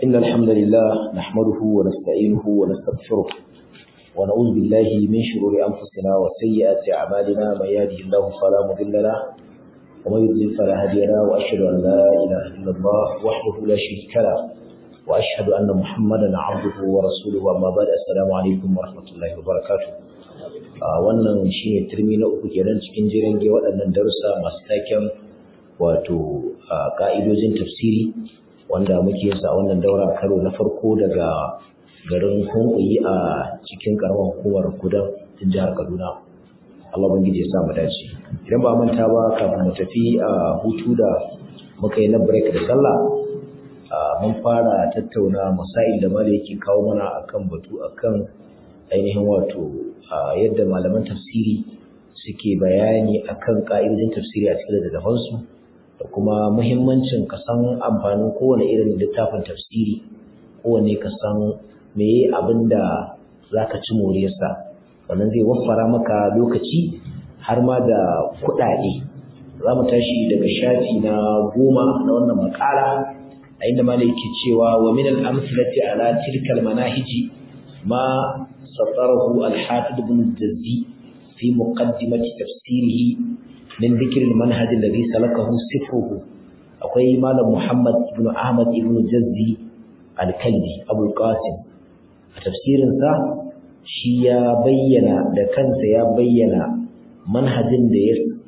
إن الحمد لله نحمده ونستعينه ونستغفره ونعوذ بالله من شرور أنفسنا وسيئات أعمالنا من يهده الله فلا مضل له ومن يضلل فلا هادي له وأشهد أن لا إله إلا الله وحده لا شريك له وأشهد أن محمدا عبده ورسوله أما بعد السلام عليكم ورحمة الله وبركاته wannan shine turmi na uku kenan cikin jiran ge waɗannan darussa masu taken wato ka'idojin tafsiri wanda muke sa a wannan daura karo na farko daga garin Hunkuyi a cikin karamar hukumar Kudan tun jihar Kaduna. Allah bangiji ya sa mu dace. Idan ba manta ba kafin mu tafi a hutu da muka yi na break da sallah mun fara tattauna masail da malai yake kawo mana akan batu akan ainihin wato yadda malaman tafsiri suke bayani akan ka'idojin tafsiri a cikin littattafansu da kuma muhimmancin ka san amfanin kowane irin littafin tafsiri kowane ka san meye abin da za ka ci moriyarsa wannan zai waffara maka lokaci har ma da kuɗaɗe za mu tashi daga shafi na goma na wannan makala a inda malai yake cewa wa min al-amsalati ala tilka al-manahiji ma satarahu al-hafiz ibn jazzi fi muqaddimati tafsirihi min dhikr al-manhaj alladhi salakahu sifruhu akwai malam muhammad ibn ahmad ibn jazzi al-kalbi abul qasim a tafsirinsa shi ya bayyana da kansa ya bayyana manhajin da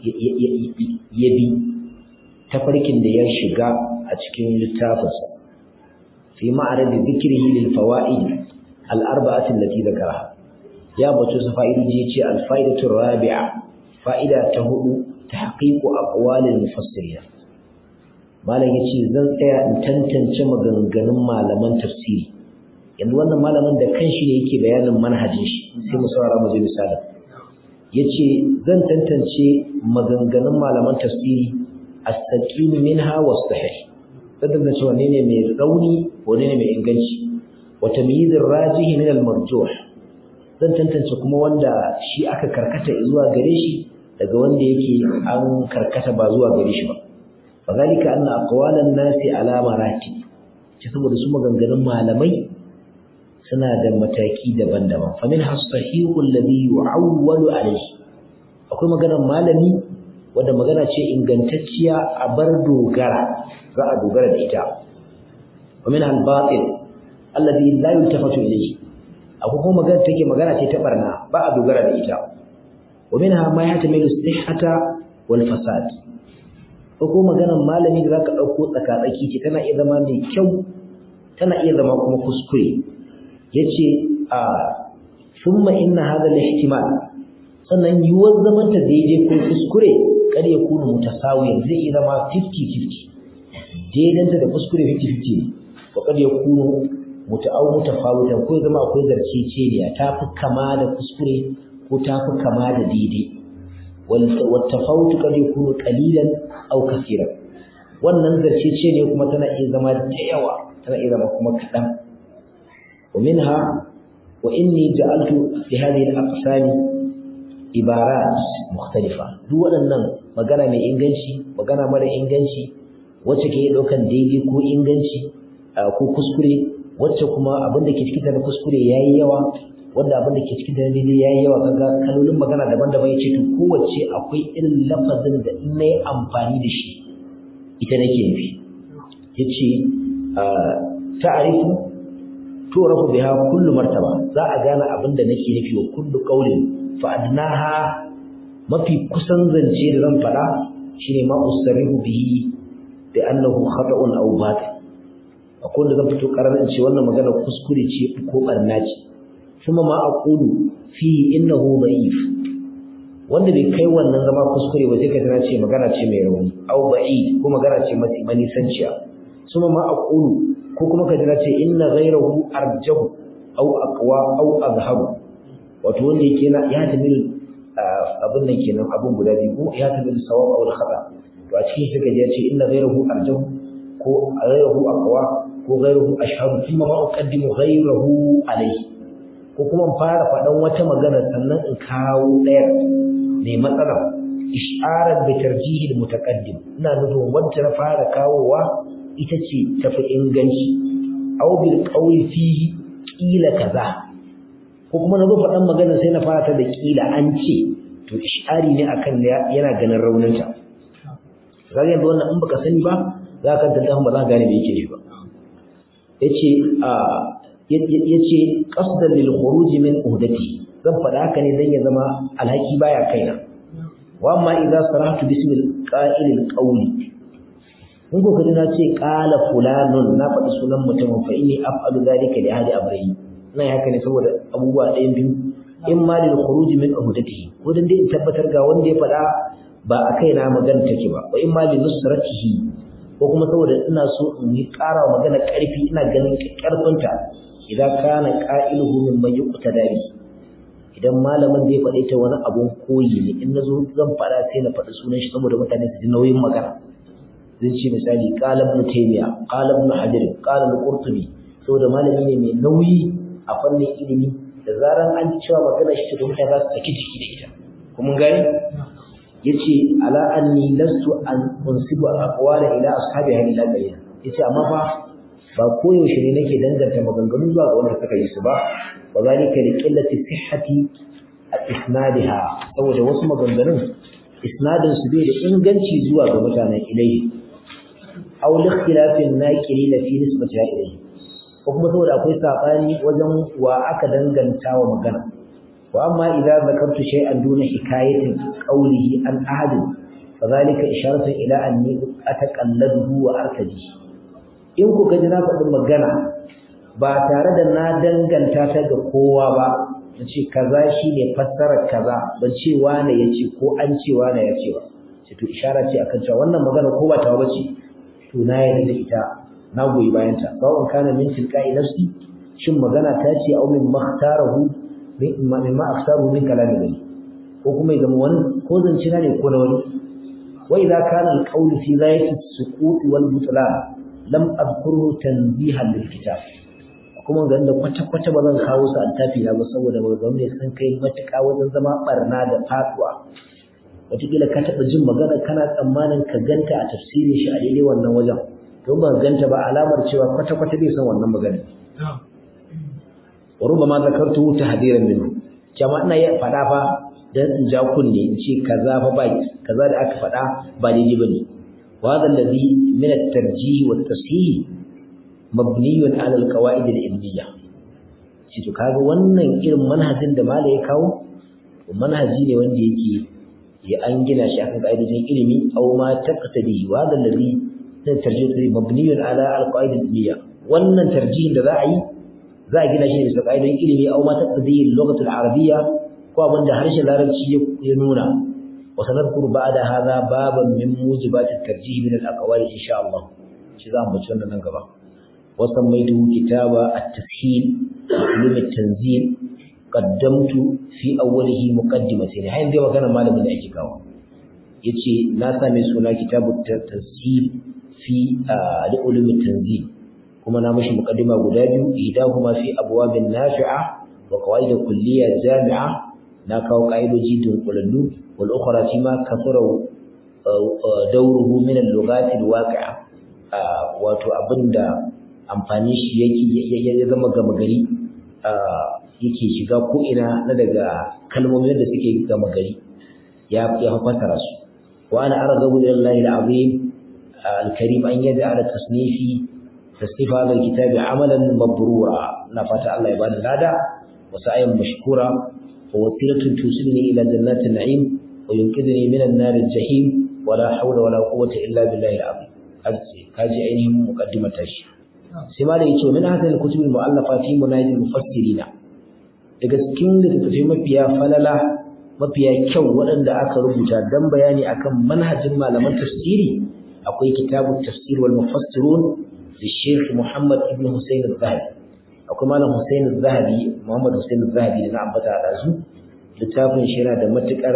ya bi tafarkin da ya shiga a cikin littafinsa fi ma'arar da zikirhi lil fawaid al arba'ati allati zakara ya bato su fa'idoji ce al fa'idatu rabi'a fa'ida ta hudu tahqiqu aqwalil mufassirin malam yace zan tsaya in tantance maganganun malaman tafsiri yanzu wannan malamin da kanshi ne yake bayanin manhajin shi sai mu saurara mu ji misalin yace zan tantance maganganun malaman tafsiri as-saqim minha was-sahih tantance cewa ne ne mai rauni ko ne mai inganci wa tamyiz ar-rajih min al-marjuh zan tantance kuma wanda shi aka karkata zuwa gare shi daga wanda yake an karkata ba zuwa gare shi ba fadhalika anna aqwalan nasi ala maratib ce saboda su maganganun malamai suna da mataki daban-daban famin hasahihu alladhi yu'awwalu alayhi akwai maganar malami wanda magana ce ingantacciya a bar dogara za a dogara da ita famin al-batil alladhi la yultafatu ilayhi akwai kuma magana take magana ce ta barna ba a dogara da ita wa minha ma yahtamilu sihhata wal fasad ko maganar malami da zaka dauko tsaka-tsaki ce tana iya zama mai kyau tana iya zama kuma kuskure yace a thumma inna hadha al-ihtimal sannan yiwuwar zaman ta daidai ko kuskure kada ya kuna mutasawiyan zai iya zama 50-50 daidanta da kuskure 50-50 ko kada ya kuna muta'aw mutafawitan ko zama akwai zarceceniya ta fi kama da kuskure ko ta fi kama da daidai wal tafawut kada ya kuna qalilan aw kaseeran wannan zarceceniya kuma tana iya zama da yawa tana iya zama kuma kaɗan ومنها وإني جعلت في هذه الأقسام عبارات مختلفة duk waɗannan magana mai inganci magana mara inganci wacce ke ɗaukan daidai ko inganci ko kuskure wacce kuma abin da ke cikin na kuskure yayi yawa wanda abin da ke cikin na daidai yayi yawa kaga kalolin magana daban-daban yace to kowace akwai irin lafazin da in nayi amfani da shi ita nake nufi yace ta'arifu turafu biha kullu martaba za a gane abin da nake nufi wa kullu qawlin fa adnaha mafi kusan zance da zan fada shine ma usarihu bihi bi annahu khata'un aw batil akwai da zan fito kararin ce wannan magana kuskure ce ko barna ce kuma ma aqulu fi innahu da'if wanda bai kai wannan zama kuskure ba sai ka tana ce magana ce mai rauni aw ba'i ko magana ce mafi manisanciya kuma ma aqulu ko kuma ka jira ce inna ghayrahu arjahu aw aqwa aw azhabu wato wanda yake na ya tamil abin nan kenan abun guda biyu ko ya tamil sawab aw khata to a cikin shi kaje ce inna ghayrahu arjahu ko ghayrahu aqwa ko ghayrahu ashhabu kuma ma uqaddimu ghayrahu alayhi ko kuma fara faɗan wata magana sannan in kawo ɗaya mai matsala isharar bi tarjihil mutaqaddim ina nufin wanda na fara kawowa ita ce tafi inganci aw bil qawli fihi qila kaza ko kuma na zo faɗan magana sai na fara ta da ƙila an ce to ishari ne akan yana ganin rauninta kaga yanzu wannan in baka sani ba za ka tantance ba za ka gane me yake nufi ba yace a yace qasdan lil khuruj min uhdati zan faɗa haka ne dan ya zama alhaki baya kaina wa amma idza sarahtu bismil qa'il al qawli in ko kaji na ce qala fulanun na faɗi sunan mutumin fa inni af'alu dhalika li ahli amri ina haka ne saboda abubuwa ɗayan biyu in ma lil khuruj min uhdatihi ko dan dai in tabbatar ga wanda ya faɗa ba a kaina magana take ba wa in ma li nusratihi ko kuma saboda ina so in yi ƙara magana ƙarfi ina ganin ƙarfinta idan kana qa'iluhu min man yuqtadari idan malamin zai faɗe ta wani abun koyi ne in nazo zan faɗa sai na faɗi sunan shi saboda mutane su ji nauyin magana zan ce misali qala ibn taymiya qala ibn hajar qala al-qurtubi saboda malami ne mai nauyi a fannin ilimi da zaran an ji cewa magana shi ta mutane za su saki jiki da ita kuma gani yace ala anni lastu an unsibu aqwala ila ashabi hadi la bayyana yace amma fa ba koyaushe ne nake danganta maganganu zuwa ga wanda suka yi su ba wa zalika li qillati sihhati isnadiha saboda wasu maganganun isnadin su bai da inganci zuwa ga mutanen ilayhi aw li ikhtilafin naqilin fi nisbatiha ilayhi ko kuma saboda akwai sabani wajen wa aka danganta wa magana wa amma idza zakartu shay'an duna hikayatin qawlihi an ahadin fadhalika isharatu ila anni ataqalladuhu wa artaji in ku gaji na faɗin magana ba tare da na danganta ta ga kowa ba na ce kaza shine fassarar kaza ban ce wane ya ce ko an ce wane ya ce ba ce to ishara ce akan cewa wannan magana ko ba ta bace to na yarda da ita na goyi bayan ta sawon kana min tilqa'i nafsi shin magana ta ce au min makhtarahu min ma akhtaru min kalami gani ko kuma ya zama wani ko zance na ne ko na wani wa idza kana al-qawl fi ghayati as-suqut wal butlan lam adhkurhu tanzihan lil kitab kuma ga da kwata kwata ba zan kawo su altafi na ba saboda maganganu ne sun kai matuƙa wajen zama barna da faduwa wataƙila ka taɓa jin magana kana tsammanin ka ganta a tafsirin shi a daidai wannan wajen to ba ganta ba alamar cewa kwata kwata bai san wannan magana wa rubama zakartu tahdiran minhu jama'a ina ya faɗa fa dan in ja kunne in ce kaza fa ba kaza da aka faɗa ba daidai bane وهذا الذي من الترجيح والتصحيح مبني على القواعد العلميه shi to kaga wannan irin manhajin da mala ya kawo manhaji ne wanda yake ya an gina shi akan ka'idojin ilimi aw ma taqtadi wa hadha alladhi tarjih mabni ala alqawaid alilmiya wannan tarjihin da za a yi za a gina shi bisa ka'idojin ilimi aw ma taqtadi al-lughat al-arabiyya ko abinda harshen larabci ya nuna وسنذكر بعد هذا بابا من موجبات الترجيح من الأقوال إن شاء الله شذا مجرد ننقبا وسميته كتاب التسهيل علوم التنزيل قدمت في أوله مقدمة هاي دي وكان مالا من أجيكاوا يتي ناسا من سنة كتاب التسهيل في علوم التنزيل كما نامش مقدمة قدابي إهداهما في أبواب نافعة وقواعد كلية جامعة ناكاو قائد جيد قلنو والأخرى فيما كثر دوره من اللغات الواقعة wato abinda amfani shi yake ya zama gama gari yake shiga ko ina na daga kalmomin da suke gama gari ya ya fassara su wa ana arghabu ila Allah al-azim al-karim an yaj'ala tasnifi tasnif hadha al-kitab amalan mabrura na fata Allah ya bani lada wa sa'yan mashkura wa wasilatun tusilni ila jannatin na'im وينقذني من النار الجحيم ولا حول ولا قوة إلا بالله العظيم هذه عينهم مقدمة شيء سما da yace min hadhihi al-kutub al-mu'allafa fi munajid al-mufassirin daga cikin littattafai mafiya falala mafiya kyau waɗanda aka rubuta dan bayani akan manhajin malaman tafsiri akwai kitabu tafsir wal mufassirun da Sheikh Muhammad ibn Hussein al-Zahabi akwai malam Hussein al-Zahabi Muhammad Hussein al-Zahabi da na ambata da su littafin shi yana da matukar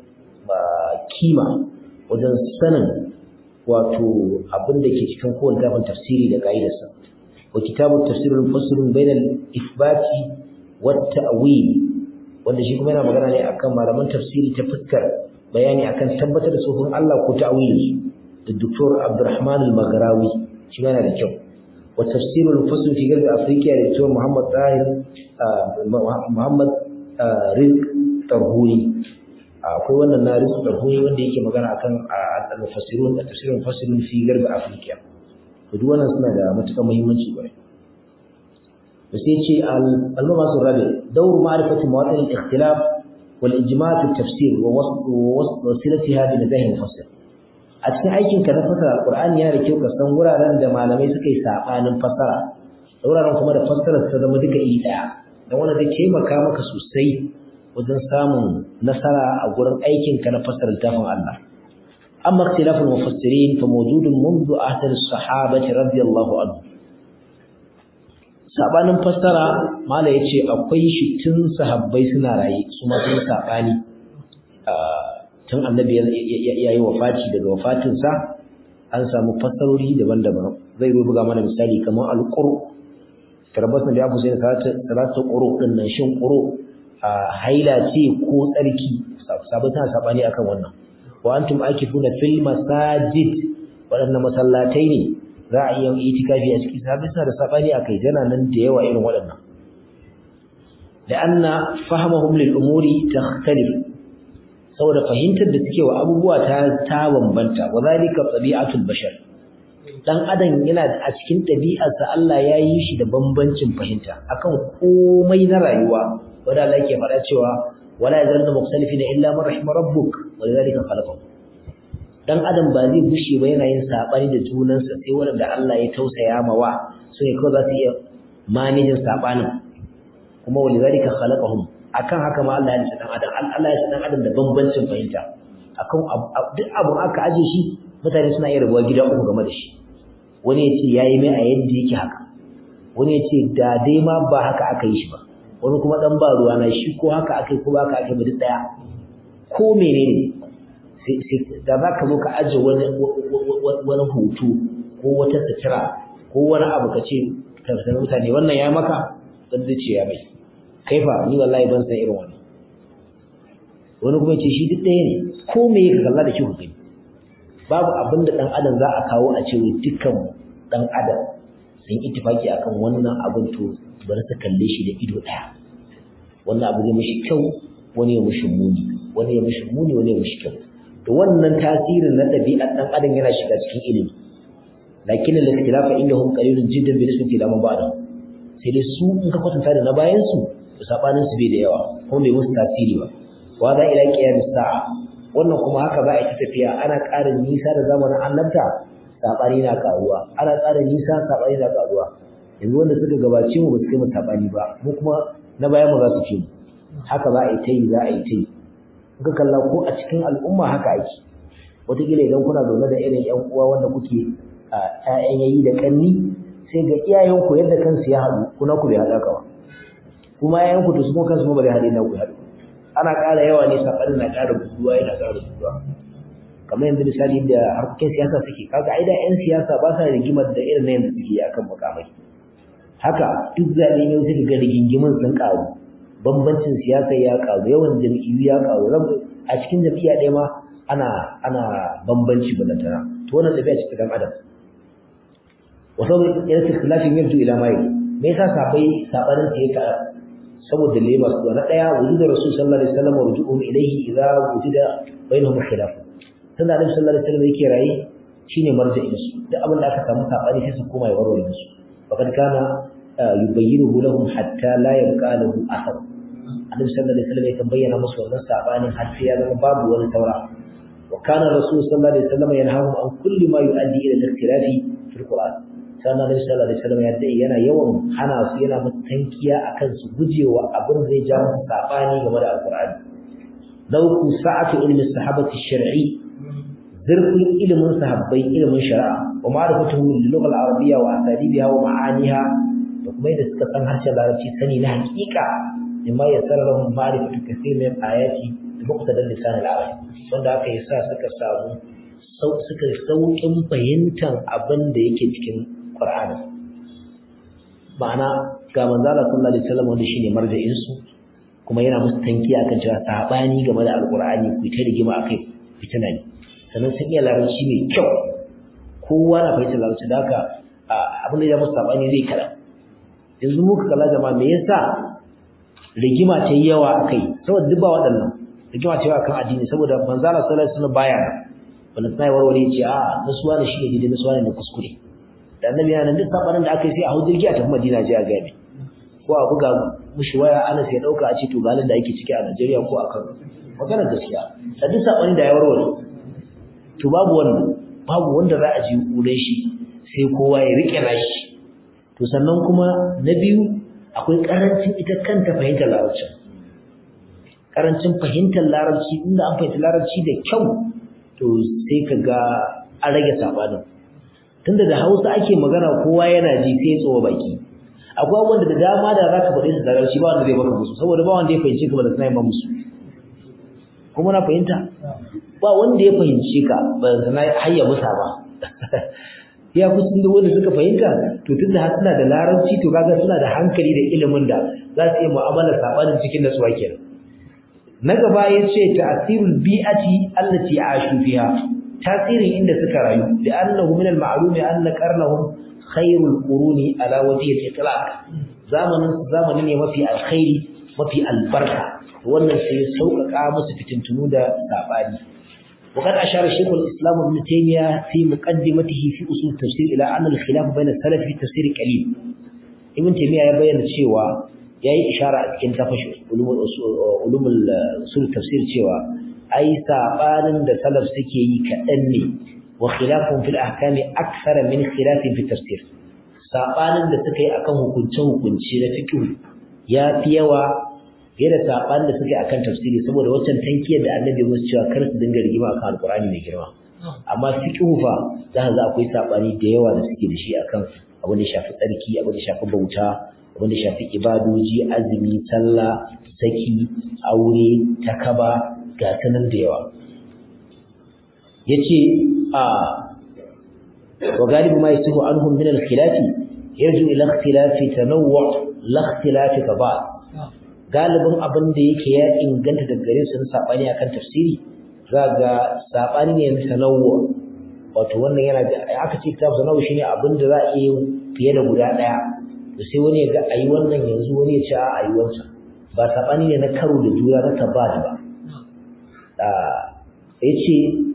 kima wajen sanin wato abin da ke cikin kowane littafin tafsiri da ka'idarsa wa kitabu tafsirul mufassirun bainal ifbati wat ta'wil wanda shi kuma yana magana ne akan malaman tafsiri ta fuskar bayani akan tabbatar da sufin Allah ko ta'wilin da Dr. Abdurrahman al-Maghrawi shi yana da kyau wa tafsirul fasl fi garbi afrika da cewa muhammad tahir muhammad rizq tarhuri akwai wannan na rizq tarhuri wanda yake magana akan al-mufassirun da tafsirul fasl fi garbi afrika to duk wannan suna da matukar muhimmanci bare to sai ce al-mabasu rabi dawr ma'rifati mawatin al-ikhtilaf wal ijma' fi at-tafsir wa wasilatiha bi nazahi mufassir a cikin aikin ka na fasara alqur'ani yana da kyau ka san wuraren da malamai suka yi sabanin fasara da wuraren kuma da fassarar ta zama duka iri daya dan wannan zai taimaka maka sosai wajen samun nasara a gurin aikin ka na fasara littafin Allah amma ikhtilaful mufassirin fa mawjudun منذ ahd as-sahabah radiyallahu anhu sabanin fassara mala yace akwai shi tun sahabbai suna raye su ma sun sabani tun annabi ya yi wafati daga wafatinsa an samu fassarori daban-daban zai buga mana misali kamar alƙur tarbasan da ya fusa salatu ƙuro ɗin nan shin ƙuro haila ce ko tsarki sabai tana sabani akan wannan wa antum akifuna fil masajid waɗannan masallatai ne za a iya itikafi a ciki sabai suna da sabani akai yana nan da yawa irin waɗannan da anna fahimahum lil umuri takhtalif saboda fahimtar da suke wa abubuwa ta ta bambanta wa zalika tabi'atul bashar dan adam yana a cikin ɗabi'arsa Allah ya yi shi da bambancin fahimta akan komai na rayuwa wanda Allah yake faɗa cewa wala yazallu mukhtalifina illa man rahima rabbuk wa lidhalika khalaqahum dan adam ba zai bushe ba yana yin sabani da junansa sai wanda Allah ya tausaya mawa su ne kawai za su iya manajin sabanin kuma wa lidhalika khalaqahum akan haka ma Allah ya ce dan adam Allah ya ce dan adam da bambancin fahimta akan duk abun aka aje shi mutane suna iya rabuwa gida uku game da shi wani ya ce yayi mai a yadda yake haka wani ya ce da dai ma ba haka aka yi shi ba wani kuma dan ba ruwa na shi ko haka aka yi ko ba haka aka yi ba duk daya ko menene sai sai da za ka zo ka aje wani wani hoto ko wata sutura ko wani abu ka ce ka mutane wannan ya maka dan zai ce ya bai kaifa ni wallahi ban san irin wannan wani kuma ce shi duk ɗaya ne ko me ka kalla da shi ku gani babu abin da ɗan adam za a kawo a ce dukkan ɗan adam sun ittifaki akan wannan abin to bari su kalle shi da ido ɗaya wannan abu zai mishi kyau wani ya mishi muni wani ya mishi muni wani ya mishi kyau to wannan tasirin na ɗabi'ar ɗan adam yana shiga cikin ilimi lakin al-ikhtilafa indahum qalilun jiddan bi nisbati ila man ba'da sai dai su in ka kwatanta da na bayan su to sabanin su bai da yawa kuma bai musu tasiri ba wa za ila qiyamis sa'a wannan kuma haka za a yi tafiya ana ƙarin nisa da zamanin annabta sabani na karuwa ana ƙarin nisa sabani na karuwa yanzu wanda suka gabace mu ba su kai mu sabani ba mu kuma na bayan mu za su fi mu haka za a yi ta yi za a yi ta yi kuka kalla ko a cikin al'umma haka ake wataƙila idan kuna zaune da irin ƴan uwa wanda kuke ƴaƴan yayi da ƙanni sai ga iyayenku yadda kansu ya haɗu kuna ku bai haɗa ka ba kuma ƴaƴanku to su kuma kansu ba bai haɗe na ku haɗu ana ƙara yawa ne saɓanin na ƙara buduwa yana ƙara buduwa kamar yanzu misali da harkokin siyasa suke kaga ai da ƴan siyasa ba sa rigimar da irin na yanzu suke akan mukamai haka duk zaɓe ne suka ga rigingimin sun ƙaru bambancin siyasa ya ƙaru yawan jam'iyyu ya ƙaru a cikin jam'iyya ɗaya ma ana ana bambanci balantana to wannan tafiya ce ta dan adam wasu yana ikhtilafin yabdu ila mai me yasa sabai sabanin ta yake saboda lema su na daya wujud rasul sallallahu alaihi wasallam rujuhum ilayhi idza wujida bainahum khilaf tunda annabi sallallahu alaihi wasallam yake rayi shine marja'in su duk abin da aka samu sabani sai su koma ya warware musu faqad kana yubayyinuhu lahum hatta la yabqa lahu athar annabi sallallahu alaihi wasallam yakan bayyana musu wannan sabanin har sai ya zama babu wani saura wa kana rasul sallallahu alaihi wasallam yanhahum an kulli ma yu'addi ila al-ikhtilafi fi al-qur'an sannan Nabi sallallahu alaihi wasallam ya dai yana yawan hana su yana mutankiya akan su gujewa abin da zai ja musu sabani game da alqur'ani dauku sa'atu ilmi sahabati shar'i zurfin ilimin sahabbai ilimin shari'a wa ma'rifatuhu lil lugha al-arabiyya wa asalibiha wa ma'aniha da kuma yadda suka san harshen larabci sani na hakika mimma yassara lahum ma'rifatu kathir min ayati da muqtadal lisan al-arabi wanda aka yi sa suka samu suka sauƙin fahimtar abin da yake cikin Qur'ani ma'ana ga manzo Allah sallallahu alaihi wasallam wanda shine marja'in su kuma yana musu tankiya akan cewa sabani game da alqur'ani ku ta rigima akai fitina ne sannan sun iya larabci mai kyau kowa na fahimtar larabci da haka abin da ya musu sabani zai kada yanzu muka kalla jama'a me yasa rigima ta yi yawa akai saboda duk ba waɗannan rigima ta yawa akan addini saboda manzo Allah sallallahu alaihi wasallam baya wanda sai warware ce a nasuwa ne shi ne nasuwa ne da kuskure da annabi yana duk sabanin da aka yi sai a hujjar a tafi Madina je a gabe ko a buga mushi waya ana sai dauka a ce to galin da ake ciki a Najeriya ko a Kano maganar gaskiya da duk sabanin da ya warware to babu wannan babu wanda za a ji kure shi sai kowa ya rike nashi to sannan kuma na biyu akwai karancin ita kanta fahimtar larabci karancin fahimtar larabci inda an fahimci larabci da kyau to sai ka ga an rage sabanin tunda da Hausa ake magana kowa yana ji sai tsowa baki akwai abubuwan da dama da za ka faɗi su larabci ba wanda zai baka musu saboda ba wanda ya fahimci ka ba da sanar ba musu kuma na fahimta ba wanda ya fahimci ka ba da sanar hayya musa ba ya fi sun wanda suka fahimta to tunda har suna da larabci to kaga suna da hankali da ilimin da za su yi mu'amalar sabanin cikin nasuwa kenan na gaba ya ce ta'asirul bi'ati allati ashu fiha tasirin inda suka rayu da annahu min al-ma'lum anna qarnahum khairul quruni ala wajhi al-itlaq zamanin zamanin ne mafi alkhairi mafi albarka wannan sai ya sauƙaƙa musu fitintunu da sabani وقد أشار الشيخ الإسلام ابن تيمية في مقدمته في أصول التفسير إلى أن الخلاف بين السلف في التفسير قليل ابن تيمية يبين الشيوى yayi ishara a cikin tafashi ulumul usul tafsir cewa ai sabanin da salaf suke yi kadan ne wa khilafun fil ahkami akthar min khilafin fi tafsir sabanin da suka yi akan hukunce hukunci na fiqh ya fi yawa fiye da sabanin da suka yi akan tafsiri saboda waccan tankiyar da annabi musu cewa kar su dinga rigima akan alqur'ani mai girma amma fiqh fa za ka ga akwai sabani da yawa da suke da shi akan abin da shafi tsarki abin da shafi bauta wanda shafi ibadoji azumi sallah saki aure takaba ga sanan da yawa yace a wa galibu ma yasihu anhum min al-khilaf yarju ila ikhtilafi tanawwu la ikhtilafi tabad galibin abin da yake ya inganta daga gare su sabani akan tafsiri zaga sabani ne na tanawwu wato wannan yana da aka ce kitab tanawwu shine abin da za a yi fiye da guda daya to sai wani ya ga ayi wannan yanzu wani ya ce a ayi wancan ba sabani ne na karo da juna na tabbat ba ah yace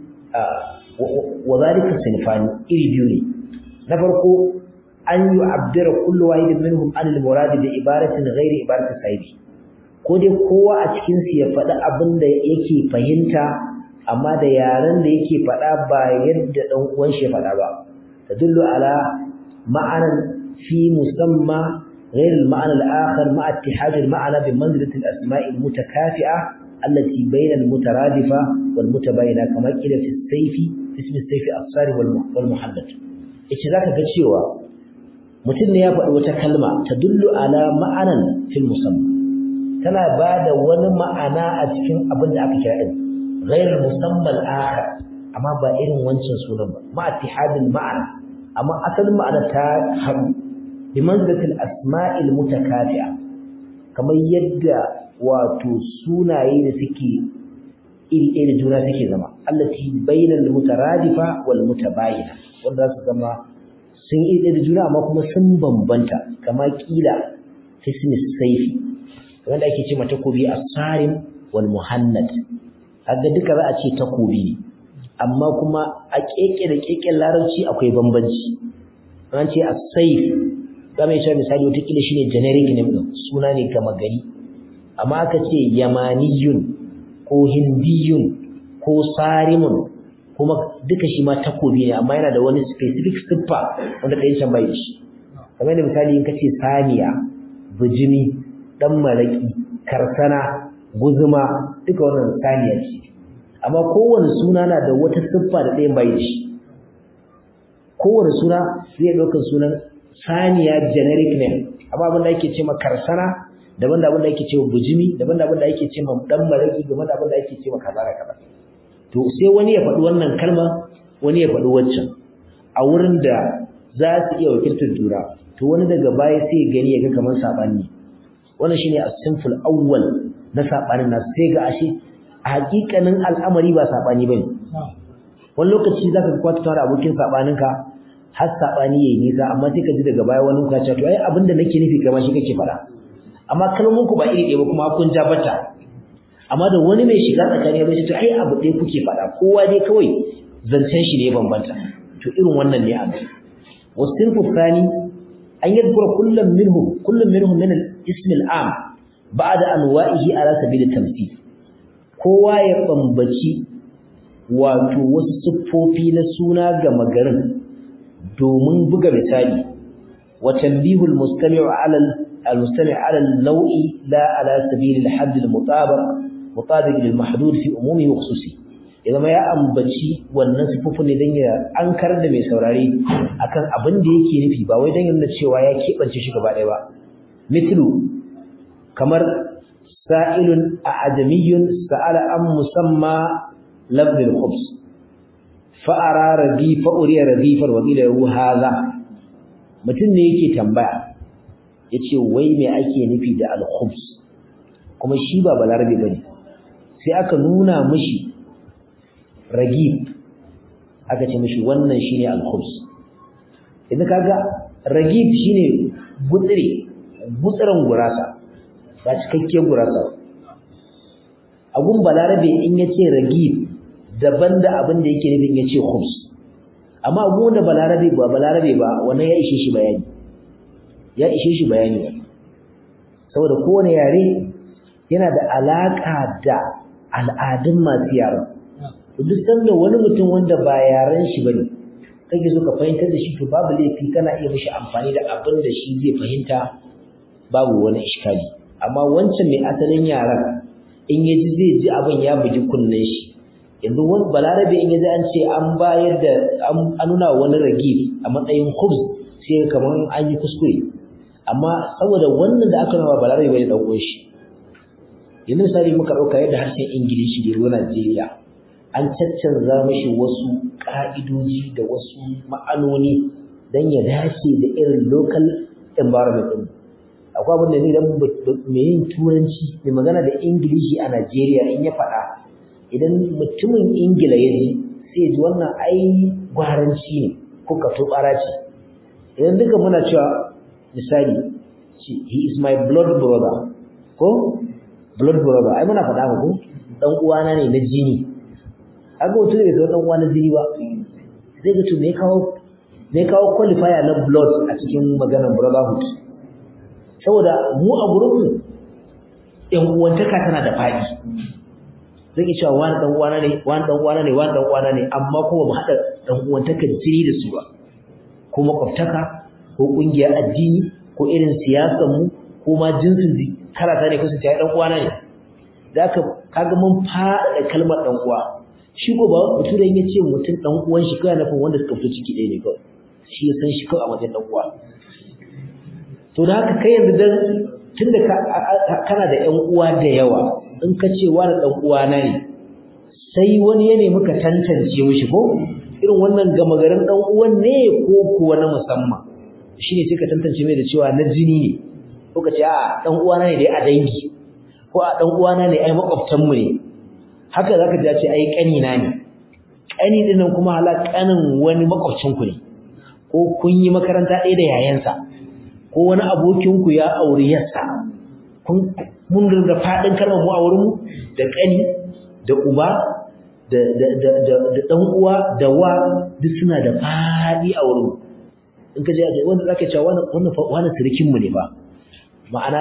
wa zalika sinfani iri biyu ne na farko an yi abdira kullu wahidin minhum an al-murad bi ibaratin ghairi ibarati sahibi ko dai kowa a cikin su ya faɗi abin da yake fahimta amma da yaren da yake faɗa ba yadda dan uwan shi ya faɗa ba tadullu ala ma'anan في مسمى غير المعنى الآخر مع اتحاد المعنى بمنزلة الأسماء المتكافئة التي بين المترادفة والمتباينة كما قيل في السيف في اسم السيف الصار والمحدد إيش ذاك كتشيوا mutum ne ya faɗi wata kalma ta dullu ala ma'anan fil musamma tana ba da wani ma'ana a cikin abin da aka kira din ghayr musammal akhar amma ba irin wancan sunan ba ma ittihadil ma'ana amma asalin ma'ana ta haɗu bi manzilatil asma'il mutakafi'a kamar yadda wato sunaye da suke iri ɗaya da juna suke zama allati bainal mutaradifa wal mutabayina wanda za su zama sun iri ɗaya da juna amma kuma sun bambanta kama kila fismis saifi wanda ake ce ma takobi asarin wal muhannad kaga duka za a ce takobi ne amma kuma a keke da keken larabci akwai bambanci an ce as-saif zama ya misali wata kila shine generic name din suna ne gama gari amma aka ce yamaniyun ko hindiyun ko sarimun kuma duka shi ma takobi ne amma yana da wani specific siffa wanda ɗayan can bai shi kamar da misali in ka ce saniya bijimi dan maraki karsana guzuma duka wannan saniya ce amma kowane suna na da wata siffa da ɗayan bai shi kowane suna zai ɗaukar sunan saniya generic name amma abin da ake ce ma karsana daban da abin da ake ce ma bujimi daban da abin da ake ce ma dan maraki daban da abin da ake ce ma kaza da kaza to sai wani ya faɗi wannan kalma wani ya faɗi waccan a wurin da za su iya wakiltar juna to wani daga baya sai ya gani ya ga kamar sabani wannan shine as-sinful awwal na sabanin nasu sai ga ashe a hakikanin al'amari ba sabani bane wani lokaci zaka ga kwata tare abokin sabaninka har sabani yayi nisa amma sai ka ji daga baya wani ka ce to ai abinda nake nufi kamar shi kake fara amma kalmomin ku ba iri ɗaya ba kuma kun ja bata amma da wani mai shiga tsakani ya to ai abu ɗaya kuke faɗa kowa dai kawai zancen shi ne bambanta to irin wannan ne abu wasinfu thani an yadhkura kullum minhum kullum minhum min al-ism al-am ba'da anwa'ihi ala sabil at-tamthil kowa ya bambaci wato wasu siffofi na suna ga magarin domin buga misali wa tanbihul mustami'u ala al-mustami' ala al-naw'i la ala sabil al-hadd al-mutabaq mutabiq lil-mahdud fi umumi wa khususi idan ya ambaci wannan siffofin ne dan ya ankar da mai saurare akan abin da yake nufi ba wai dan yana cewa ya kebance shi gaba ɗaya ba mithlu kamar sa'ilun a'jamiyyun sa'ala an musamma lafz al-khubs fa'ara rabi fa'uriya radifar wa qila lahu hadha mutum ne yake tambaya yace wai me ake nufi da al-khubs kuma shi ba balarabe bane sai aka nuna mishi ragib aka ce mishi wannan shine al-khubs idan kaga ragib shine gutsire gutsuren gurasa ba cikakken gurasa agun balarabe in yace ragib daban da abin da yake nufin yace khubs amma abu da balarabe ba balarabe ba wannan ya ishe shi bayani ya ishe shi bayani saboda kowane yare yana da alaka da al'adun masu yaran duk sanda wani mutum wanda ba yaren shi bane kake so ka fahimtar da shi to babu laifi kana iya mishi amfani da abin da shi zai fahimta babu wani iskali amma wancan mai asalin yaran in ya ji zai ji abin ya bugi kunnen shi yanzu wani balarabe in ya ji an ce an bayar da an nuna wani ragib a matsayin khubz sai kamar an yi kuskure amma saboda wannan da aka nuna balarabe bai da ɗan shi yanzu misali muka ɗauka yadda harshen ingilishi da ruwa najeriya an caccanza mashi wasu ƙa'idoji da wasu ma'anoni don ya dace da irin local environment ɗin akwai abin da ni dan mai yin turanci mai magana da ingilishi a najeriya in ya faɗa idan mutumin ingila ya ji sai ya ji wannan ai gwaranci ne ko ka tobara ce idan duka muna cewa misali he is my blood brother ko blood brother ai muna faɗa ko dan uwana ne na jini kaga mutum bai zama dan uwa na jini ba zai ga to me kawo me kawo qualifier na blood a cikin maganar brotherhood saboda mu a gurin mu yan uwantaka tana da faɗi zai iya cewa wani dan uwana ne wani dan uwana ne wani dan uwana ne amma kuma ba haɗa dan uwantakar jini da su ba ko makwabtaka ko ƙungiyar addini ko irin siyasar mu ko ma jinsin karata ne ko su ta dan uwana ne da aka kaga mun faɗaɗa kalmar dan uwa shi ko ba mutum ya ce mutum dan uwan shi kawai nufin wanda suka fito ciki ɗaya ne kawai shi ya san shi kawai a matsayin dan uwa to da haka kai yanzu dan tunda kana da ƴan uwa da yawa in ka ce wani dan uwa na ne sai wani ya nemi ka tantance mishi ko irin wannan gama garin dan uwan ne ko kuwa na musamman shine sai ka tantance mai da cewa na jini ne ko ka ce a dan uwa na ne dai a dangi ko a dan uwa na ne ai makwabtan mu ne haka zaka ji ce ai kani na ne kani din nan kuma hala kanin wani makwabcin ku ne ko kun yi makaranta ɗaya da yayansa ko wani abokin ku ya aure yarsa kun mun dinga fadin kalmar mu a wurin mu da kani da uba da da da da dan uwa da wa duk suna da fadi a wurin in ka je wanda zaka ce wannan wannan wannan sirikin mu ne ba ma'ana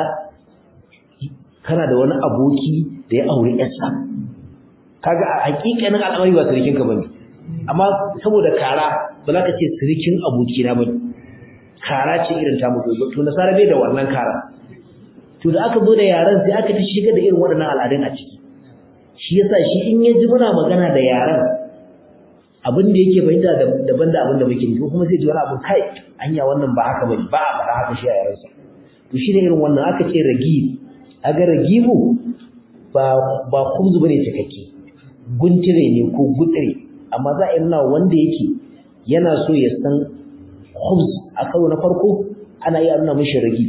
kana da wani aboki da ya aure yarsa kaga a hakikanin al'amari ba sirikin ka bane amma saboda kara ba za ka ce sirikin aboki na bane kara ce irin ta mutu to nasara bai da wannan kara to da aka zo da yaran sai aka ta shiga da irin waɗannan al'adun a ciki shi yasa shi in ya ji muna magana da yaran abin da yake fahimta daban da abin da muke nufi kuma sai ji wani abu kai anya wannan ba haka bane ba a faɗa haka shi a yaransa to shi ne irin wannan aka ce ragib aga ragibu ba ba kubzu bane cikakke guntire ne ko gutsire amma za a yi nuna wanda yake yana so ya san khubz a karo na farko ana iya nuna mishi ragib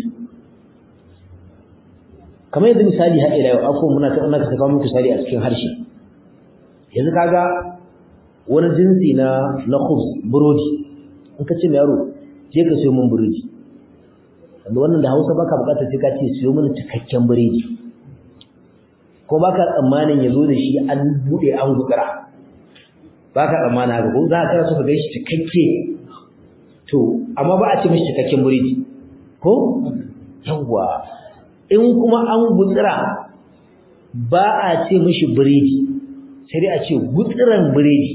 kamar yadda misali har ila yau akwai muna ta ina ka saka muku misali a cikin harshe yanzu kaga wani jinsi na na khubz burodi in ka ce yaro je ka siyo min biredi wanda wannan da Hausa baka bukatar sai ka ce siyo min cikakken biredi ko baka tsammanin ya zo da shi an bude an gudura baka tsammanin haka ko za ka so ka ga shi cikakke to amma ba a ce mishi cikakken biredi ko yawwa in kuma an gutsira ba a ce mishi biredi sai dai a ce gutsiran biredi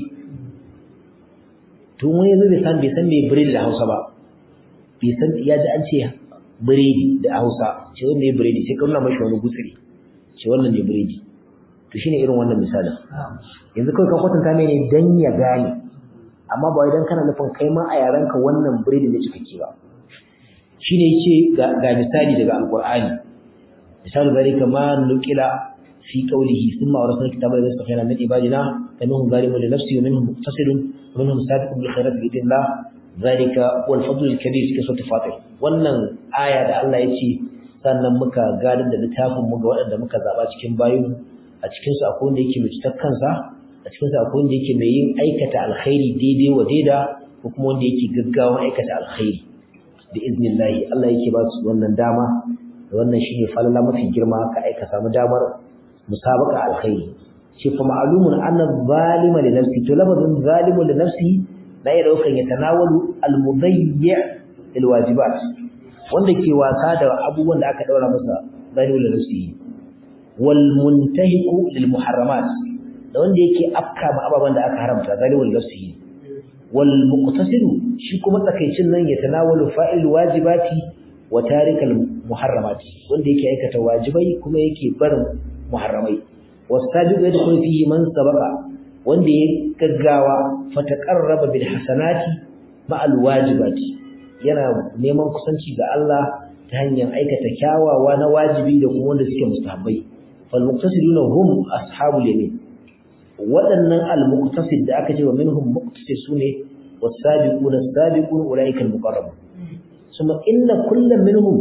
to wani yanzu bai san bai san me biredi da Hausa ba bai san ya ji an ce biredi da Hausa ce wani me biredi sai ka nuna mashi wani gutsiri ce wannan ne biredi to shine irin wannan misalin yanzu kawai ka kwatanta mai ne dan ya gane amma ba wai dan kana nufin kai ma a yaranka wannan biredi ne cikakke ba shine yace ga misali daga alqur'ani misali zalika ma nukila fi qawlihi thumma awrasna kitaba alladhi istafayna min ibadina faminhum zalimun li nafsihi wa minhum muqtasidun wa minhum sabiqun bil khairati bi idhnillah zalika wal fadl al kabir fi suratul fatir wannan aya da Allah yace sannan muka gadar da littafin mu ga waɗanda muka zaba cikin bayin a cikin su akwai wanda yake mai cutar kansa a cikin su akwai wanda yake mai yin aikata alkhairi daidai wa daida ko kuma wanda yake gaggawa aikata alkhairi da iznillahi Allah yake ba su wannan dama da wannan shine falala mafi girma ka aika samu damar musabaka alkhairi shi fa ma'lumun anna zalima li nafsi to labadun zalimu li nafsi la ya daukan ya tanawalu almudayyi lil wajibat wanda ke wasa da abubuwan da aka daura masa zalimu li nafsi wal muntahiqu lil muharramat da wanda yake afka ma ababan da aka haramta zalimu li nafsi wal muqtasidu shi kuma tsakaicin nan ya tanawalu fa'il wajibati wa tarikal muharramati wanda yake aikata wajibai kuma yake barin muharramai wasabiqu yadkhulu fihi man sabaqa wanda ya gaggawa fataqarraba bil hasanati ma al wajibati yana neman kusanci ga Allah ta hanyar aikata kyawawa na wajibi da kuma wanda suke mustahabbai fal muqtasiduna hum ashabul yamin waɗannan al muqtasid da aka ce wa minhum muqtasid sune wasabiquna sabiqun ulaika al muqarrabun ثم إن كل منهم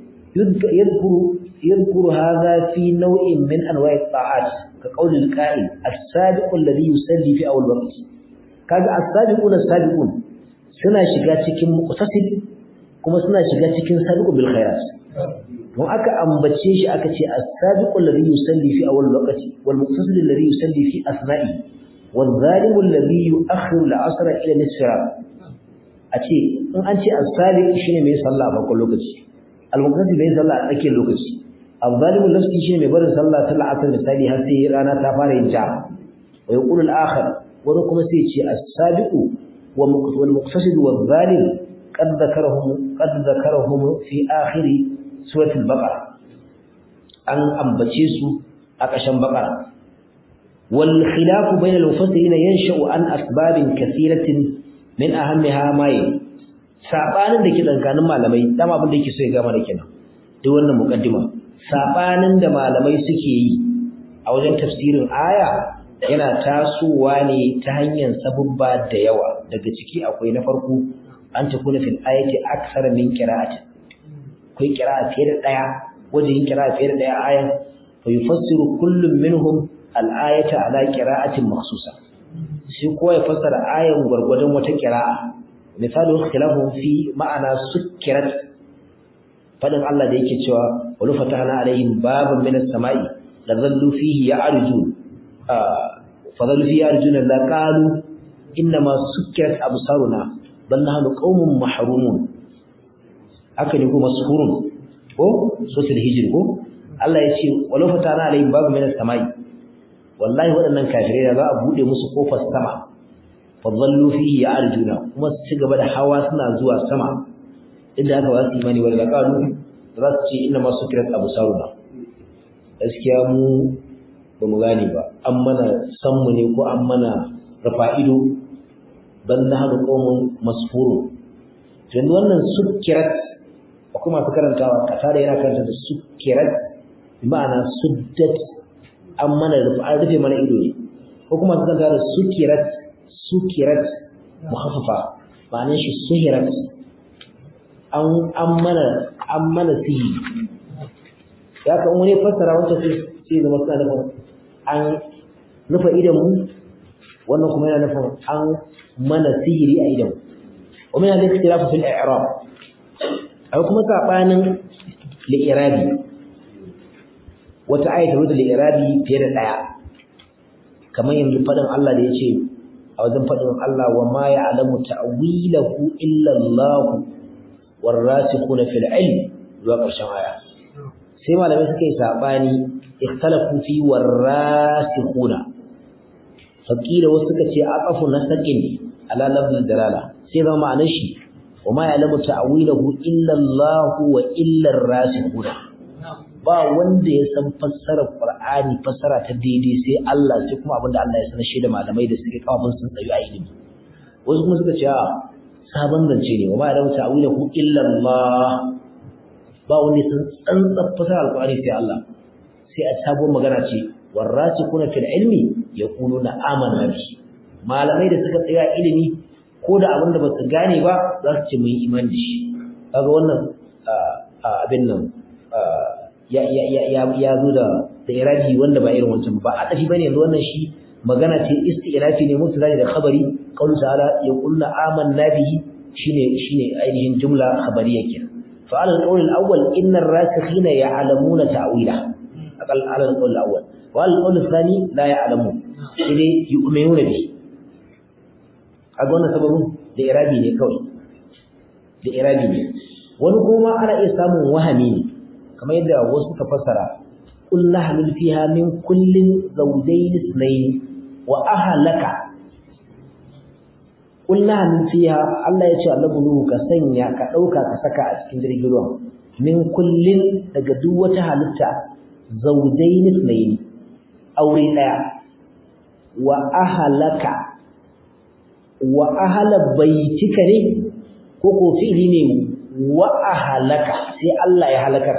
يذكر يذكر هذا في نوع من أنواع الطاعات كقول القائل السابق الذي يصلي في أول وقت kaga as-sabiquna as-sabiqun suna shiga cikin muqtasid kuma suna shiga cikin sabiqu bil khairat don aka ambace shi aka ce as-sabiqu alladhi yusalli fi awwal waqti wal muqtasid alladhi yusalli fi asna'i wal zalimu alladhi yu'akhiru al-'asr ila nisfa a ce in an ce as-sabiq shine mai sallah a farkon lokaci al-muqtasid mai sallah a tsakiyar lokaci al-zalimu nafsi shine mai barin sallah ta la'asar misali har sai rana ta fara yin ja wa yaqulu al-akhar wani kuma sai ce as-sabiqu wal muqtasid wal zalim qad dhakarahum qad dhakarahum fi akhir surat al-baqara an ambace su a ƙarshen baqara wal khilafu bayna al-mufassirin yansha'u an asbabin kathiratin min ahammiha ma yi sabanin da ke tsakanin malamai dama abin da yake so ya gama da kenan duk wannan muqaddima sabanin da malamai suke yi a wajen tafsirin aya yana tasowa ne ta hanyar sabubba da yawa daga ciki akwai na farko an ta kuna fil ayati aksar min qira'ati akwai qira'a fiye da daya wajen qira'a fiye da daya ayan fa yufassiru kullum minhum al-ayata ala qira'atin makhsusa shi kowa ya fassara ayan gwargwadon wata qira'a misalu ikhtilafu fi ma'ana sukkirat fadin Allah da yake cewa wal fatahna alaihim baban minas sama'i ladallu fihi ya'rujun fadallu fihi ya'rujun la qalu inma sukkirat absaruna bal nahnu qaumun mahrumun haka ne kuma suhurun ko sosul hijr ko Allah ya ce wal fatahna alaihim baban minas sama'i wallahi waɗannan kafirai da za a bude musu kofar sama fadallu fihi ya'rujuna kuma su ci gaba da hawa suna zuwa sama inda aka ba su imani wal laqalu za su ce inna ma sukrat absaruna gaskiya mu ba mu gane ba an mana san mu ne ko an mana rafa ido ban na hadu qawmun masfurun to wannan sukrat akwai masu karantawa kasa da yana karanta da sukrat bi ma'ana suddat an mana rufe an rufe mana ido ne ko kuma su karanta da sukirat sukirat mukhaffafa ma'anar shi suhirat an an mana an mana sihi ya kan wani fassara wancan sai sai zama suna nufin an rufe idan mu wannan kuma yana nufin an mana sihiri a idan wa min al-ikhtilaf fil i'rab akwai kuma sabanin li'irabi wata ayata wadda li'irabi fiye da daya kamar yanzu fadin Allah da yace a wajen fadin Allah wa ma ya'lamu ta'wilahu illa Allah warasikhuna fil ilm zuwa ƙarshen aya sai malamai suka yi sabani ikhtalafu fi warasikhuna faqila wasu suka ce aqafu nasaqin ala lafzul dalala sai zama ma'anar shi wa ma ya'lamu ta'wilahu illa Allah wa illa ar-rasikhuna ba wanda ya san fassarar Qur'ani fassara ta daidai sai Allah sai kuma abinda Allah ya sanar shi da malamai da suke kawo mun sun tsayu a ilimi wasu kuma suka ce a sabon zance ne wa ma ya'lamu ta'wilahu illa Allah ba wanda ya san tsantsan fassarar Qur'ani sai Allah sai a sabon magana ce warasikhuna fil ilmi yaquluna amanna bi malamai da suka tsaya ilimi ko da abin da ba su gane ba za su ce mun iman da shi kaga wannan abin nan ya zo da da irabi wanda ba irin wancan ba a tafi bane yanzu wannan shi magana ce isti'rafi ne mutu zai da khabari qawlu ta'ala ya qulna amanna bihi shine shine ainihin jumla khabariya kenan fa ala al-qawl al-awwal inna ar-rasikhina ya'lamuna ta'wila aqal ala al-qawl al-awwal wa al-qawl al-thani la ya'lamun sai yu'minuna bihi a ga wannan sababin da irabi ne kawai da irabi ne wani kuma ana iya samun wahami ne kamar yadda wasu suka fassara qul nahmil fiha min kullin zawjayn ithnayn wa ahlaka qul nahmil fiha Allah ya ce Allah bulu ka sanya ka dauka ka saka a cikin jirgin ruwan min kullin daga duk wata halitta zawjayn ithnayn aure daya wa ahlaka wa ahala baitika ne ko ko fi'li ne wa ahalaka sai Allah ya halakar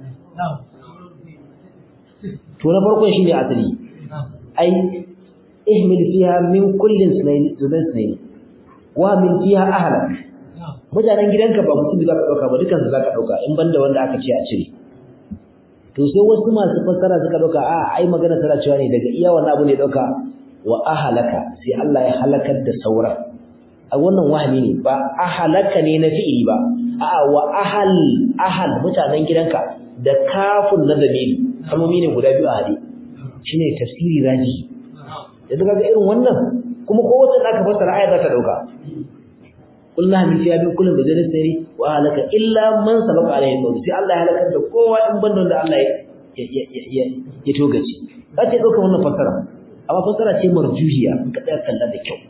to na farkon shine asali ai ihmil fiha min kullin sunayn sunayn wa min fiha ahlak mutanen gidanka ba mutum zaka dauka ba dukan su zaka dauka in banda wanda aka ce a cire to sai wasu masu fassara suka dauka a ai magana tana cewa ne daga iya wannan abu ne dauka wa ahalaka sai Allah ya halakar da sauran a wannan wahami ne ba ahalaka ne na fi'ili ba a'a wa ahal ahal mutanen gidanka da kafun na zamiri kalmomi ne guda biyu a hade shine tafsiri raji yanzu kaga irin wannan kuma ko wata aka fassara ayat za ta dauka kullu min fiya min kullin da zai sai wa halaka illa man sabaka alaihi qawl sai Allah ya halakar da kowa in banda da Allah ya ya ya togace za ta dauka wannan fassara amma fassara ce marjuhiya in ka tsaya kalla da kyau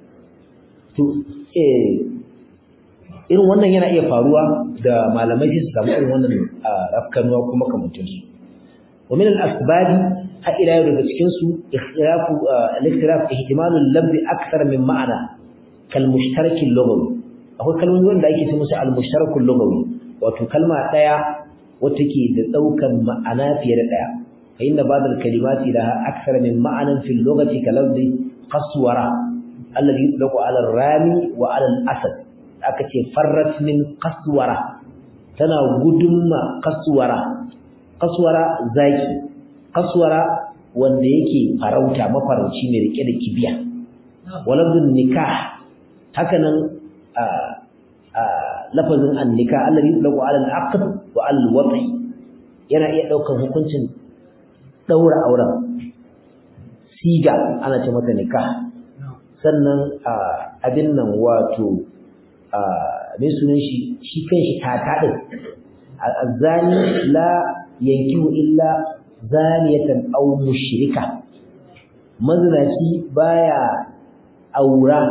to eh irin wannan yana iya faruwa da malamai su samu irin wannan rafkanuwa kuma kamantun su wa min al-asbab ha ila yau daga cikin su ikhtilafu al-ikhtilaf ihtimalul lafz akthar min ma'ana kal mushtarak al-lughawi akwai kalmomi wanda ake ce musu al-mushtarak al-lughawi wato kalma daya wacce ke da daukan ma'ana fiye da daya fa inna ba'd al-kalimati laha akthar min ma'anan fi al-lughati kalafzi qaswara alladhi yutlaqu 'ala ar-rami wa 'ala al-asad aka ce farrat min qaswara tana gudunma qaswara qaswara zaki qaswara wanda yake farauta mafarauci mai rike da kibiya walabdun nikah hakanan a a lafazin annika alladhi yutlaqu ala al-aqd wa al-wat'i yana iya daukan hukuncin daura auren siga ana ce mata nikah sannan abin nan wato mai sunan shi shi kanshi tata din azani la yankihu illa zaniyatan aw mushrika mazinaci baya aura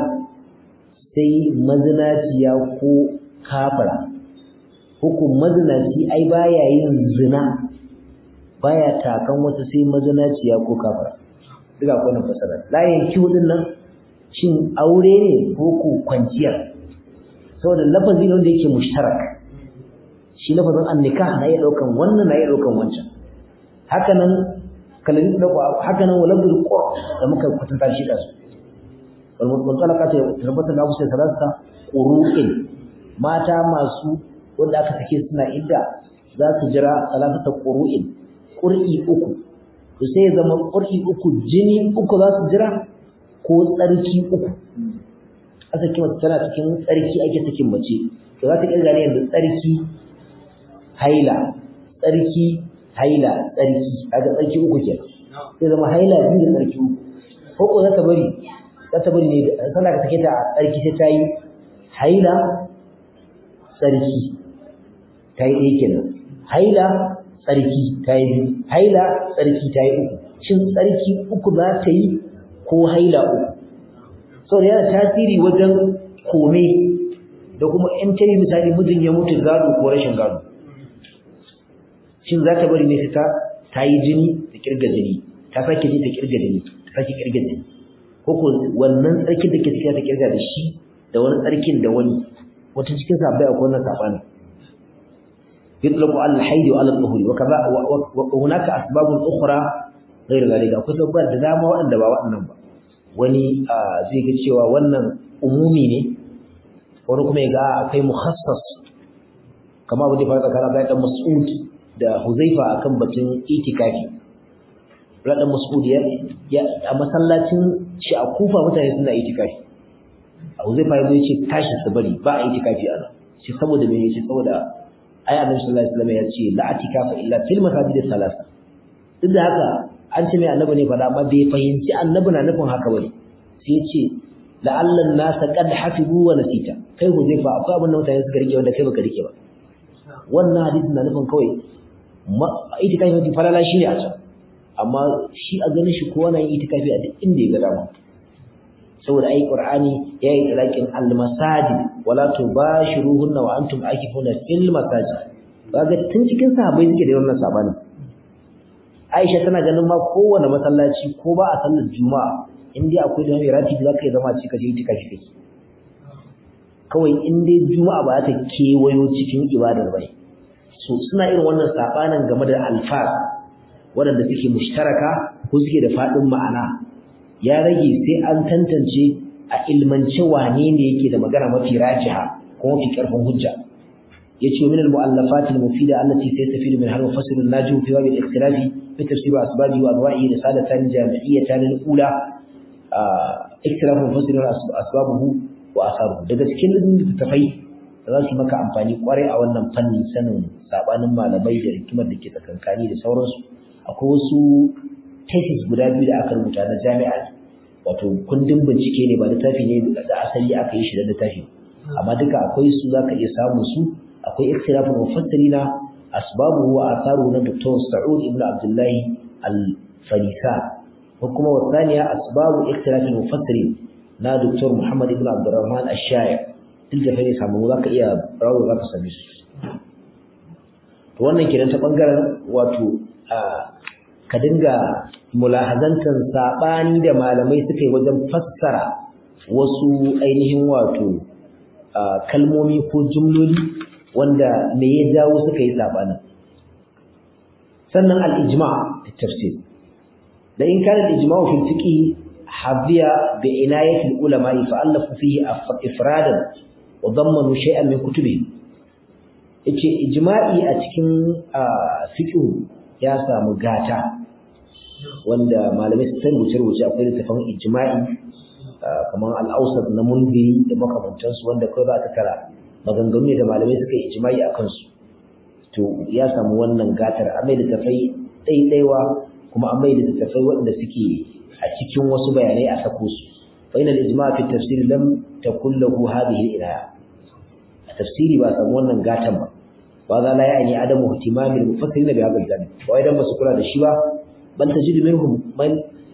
sai mazinaciya ko kafira hukum mazinaci ai baya yin zina baya takan wata sai mazinaciya ko kafira duka wannan fasara la yankihu din nan shin aure ne ko ko kwanciyar saboda lafazi ne wanda yake mushtarak shi lafazin annikah na iya daukan wannan na iya daukan wancan haka nan kalamin dauko haka nan walabul qur da muka kwatanta shi da su wal mutalaka ta tabbata da Abu Salasa qur'in mata masu wanda aka sake suna idda za su jira salatata qur'in qur'i uku to sai ya zama qur'i uku jini uku za su jira ko tsarki uku aka saki mace tana cikin tsarki ake sakin mace to za ta kirga ne yanzu tsarki haila tsarki haila tsarki kaga tsarki uku kenan sai zama haila biyu da tsarki uku ko ko za ta bari za ta bari ne sannan ka sake ta a tsarki sai ta yi haila tsarki ta yi ɗaya kenan haila tsarki ta yi biyu haila tsarki ta yi uku shin tsarki uku za ta yi ko haila uku saboda yana tasiri wajen kome da kuma in ta yi misali mijin ya mutu gado ko rashin gado shin za ta bari ne ta ta yi jini ta kirga jini ta sake ji ta kirga jini ta sake kirga jini ko ko wannan tsarkin da ke cikin ta kirga da shi da wani tsarkin da wani wata cikin sabai akwai wannan sabani يطلق على الحيض وعلى الطهور وكذا وهناك اسباب اخرى غير ذلك akwai sabbar da dama waɗanda ba waɗannan ba wani zai ga cewa wannan umumi ne wani kuma ya ga akwai mukhassas kama abu da fara tsakanin Abdullahi dan Mas'ud da Huzaifa akan batun itikafi Abdullahi dan Mas'ud ya a masallacin shi a Kufa mutane suna itikafi Huzaifa ya ce tashi su bari ba a itikafi a nan shi saboda me yace saboda ai Annabi sallallahu alaihi wasallam ya ce la atikafa illa fil masajid thalatha duk da haka an ce mai annabi ne faɗa amma bai fahimci annabi na nufin haka bane sai ya ce la'allan nasa qad hafizu wa nasita kai ko zai fa akwai abin da mutane suka rike wanda kai baka rike ba wannan hadisi na nufin kawai itikafi mafi falala shi ne a can amma shi a ganin shi kowa na yin itikafi a duk inda ya ga dama saboda ai qur'ani ya yi tsalakin al-masajid wala tubashiruhunna wa antum akifuna fil masajid kaga tun cikin sahabbai suke da wannan sabanin Aisha tana ganin ma kowane masallaci ko ba a sallar Juma'a in dai akwai da mai ratibi za ka yi zama cika je itikafi kai kawai in dai Juma'a ba ta kewayo cikin ibadar bai so suna irin wannan sabanin game da alfaz waɗanda suke mushtaraka ko suke da faɗin ma'ana ya rage sai an tantance a ilmance wane ne yake da magana mafi rajiha ko mafi ƙarfin hujja yace min al-mu'allafat al-mufida allati saystafidu min hal mufassir an-najim fi bab al-ikhtilaf fi tafsir asbabi wa anwa'i risalatan jami'iyatan al-ula ikhtilaf mufassir asbabuhu wa atharuhu daga cikin littattafai da za su maka amfani kwarai a wannan fannin sanin sabanin malamai da hikimar da ke tsakankani da sauransu akwai wasu thesis guda biyu da aka rubuta na jami'a wato kundin bincike ne ba littafi ne da asali aka yi shi da littafi amma duka akwai su zaka iya samun su akwai ikhtilafin mufassirina asbabuhu wa atharuhu na Dr. Sa'ud ibn Abdullah al-Farisa ko kuma wasaniya asbabu ikhtilafin mufassirin na Dr. Muhammad ibn Abdurrahman ash-Sha'i duk da fare samu zaka iya rawo zaka same su to wannan kenan ta bangaren wato ka dinga mulahazantan sabani da malamai suka yi wajen fassara wasu ainihin wato kalmomi ko jumloli wanda me ya jawo suka yi sabanin sannan al-ijma' fi tafsir da in kana al-ijma' fi fiqh hadiya bi inayati al-ulama fa allafu fihi ifradan wa dammanu shay'an min kutubi yace ijma'i a cikin fiqh ya samu gata wanda malamai sun rubuce-rubuce akwai littafin ijma'i kamar al-awsat na munziri da makamantansu wanda kawai za ta tara maganganu ne da malamai suka yi ijma'i a kansu to ya samu wannan gatar a mai littafai ɗaiɗaiwa kuma an mai littafai waɗanda suke a cikin wasu bayanai a sako su fa ina al-ijma' fi tafsir lam takul lahu hadhihi al-inaya a tafsiri ba samu wannan gatan ba wa za la ya'ni adamu ihtimamil mufassirin bi hadha al-janib wa idan ba su kula da shi ba bal tajidu minhum man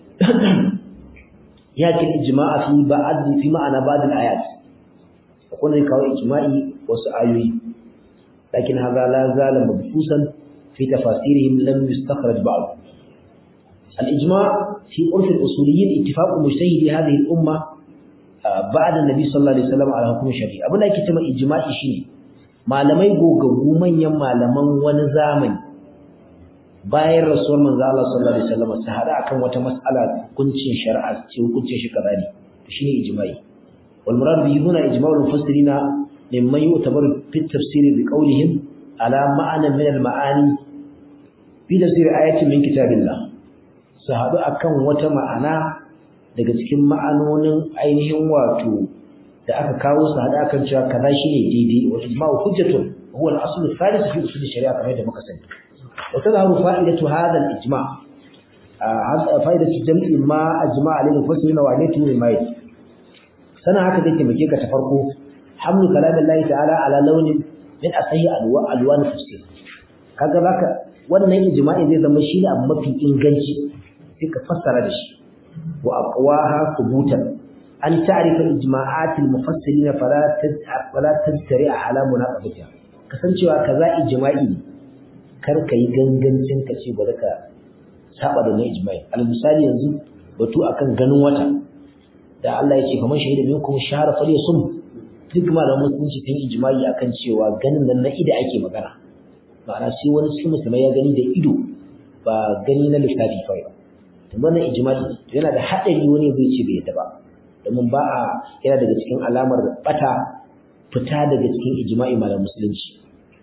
yakin ijma'a fi ba'd fi ma'ana ba'd al-ayat akwai ne kawai ijma'i wasu ayoyi lakin hadha la zala mabfusan fi tafasirihim lam yustakhraj ba'd al-ijma' fi urf al-usuliyyin ittifaq mujtahidi hadhihi al-umma ba'da an-nabi sallallahu alaihi wasallam ala hukm shari'a abin da ake cewa ijma'i shine malamai gogaggu manyan malaman wani zamani bayan rasuwar manzo Allah sallallahu alaihi wasallam su hada akan wata mas'ala hukuncin shari'a ce hukuncin shi kaza ne shine ijma'i wal murad bihi huna ijma'ul mufassirina mimman yu'tabaru fi tafsir bi qawlihim ala ma'ana min al ma'ani fi tafsir ayatin min kitabillah su hadu akan wata ma'ana daga cikin ma'anonin ainihin wato da aka kawo su hada kan cewa kaza shine daidai wa ijma'u hujjatun huwa al-asl al-thalith fi usul shari'a kamar yadda muka sani wa tadharu fa'idatu hadha al-ijma' fa'idatu jam'i ma ajma'a alayhi mufassirina wa alayhi mimma sana haka zai taimake ka ta farko hamlu kalamillahi ta'ala ala launin min asahi alwa alwan tafsir kaga baka wannan ijma'i zai zama shi ne abu mafi inganci sai ka fassara da shi wa aqwaha thubutan an ta'rifa ijma'at al-mufassirin fala fala tajtari ala munaqabatiha kasancewa kaza ijma'i ne kar ka yi gangancin ka ce bari ka saba da na ijma'i al misali yanzu batu akan ganin wata da Allah ya ce kamar shahida minkum shahara falyasum duk malaman musulunci sun ijma'i akan cewa ganin nan na ido ake magana ma'ana sai wani cikin musulmai ya gani da ido ba gani na lissafi kawai ba to wannan ijma'i yana da hadari wani zai ce bai yadda ba domin ba a yana daga cikin alamar bata fita daga cikin ijma'i malaman musulunci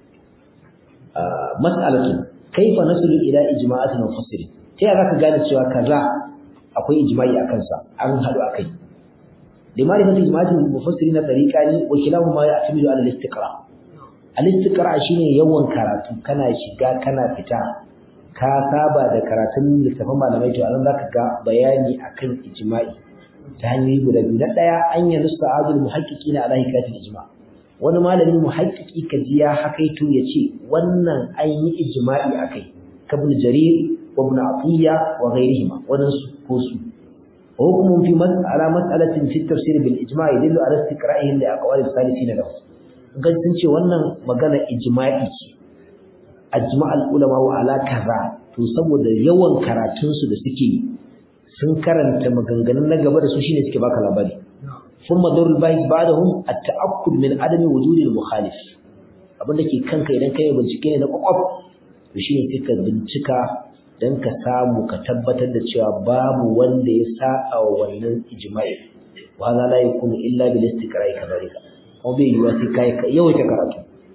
mas'alatu kaifa nasulu ila ijma'atin mufassirin ta yaya zaka gane cewa kaza akwai ijma'i akan sa an hadu akai لمعرفة إجماعات المفسرين طريقان وكلاهما يعتمد على الاستقراء الاستقراء shine yawan karatu kana shiga kana fita ka saba da karatun littafin malamai to anan zaka ga bayani akan ijma'i ta hanyoyi guda biyu na daya an yi nusa azul muhaqqiqina ala hikayatil ijma' wani malamin muhaqqiqi kaji ya hakaito yace wannan an yi ijma'i akai kabul jarir wa ibn atiya wa ghayrihima wannan su ko su وحكم في مسألة مسألة في التفسير بالإجماع يدل على استقرائهم لأقوال الثالثين له قد سنشي wannan magana ijma'i ce ajma' al-ulama wa ala kaza to saboda yawan karatun su da suke sun karanta maganganun na gaba da su shine suke baka labari thumma darul bahis ba'dahum at-ta'akkud min adami wujud al-mukhalif abinda ke kanka idan kai bincike ne na kwakwaf to shine sai ka bincika don ka samu ka tabbatar da cewa babu wanda ya sa'a wa wannan ijma'i wa za la yakunu illa bil istiqra'i kadhalika kuma bai yiwa sai kai yawaita karatu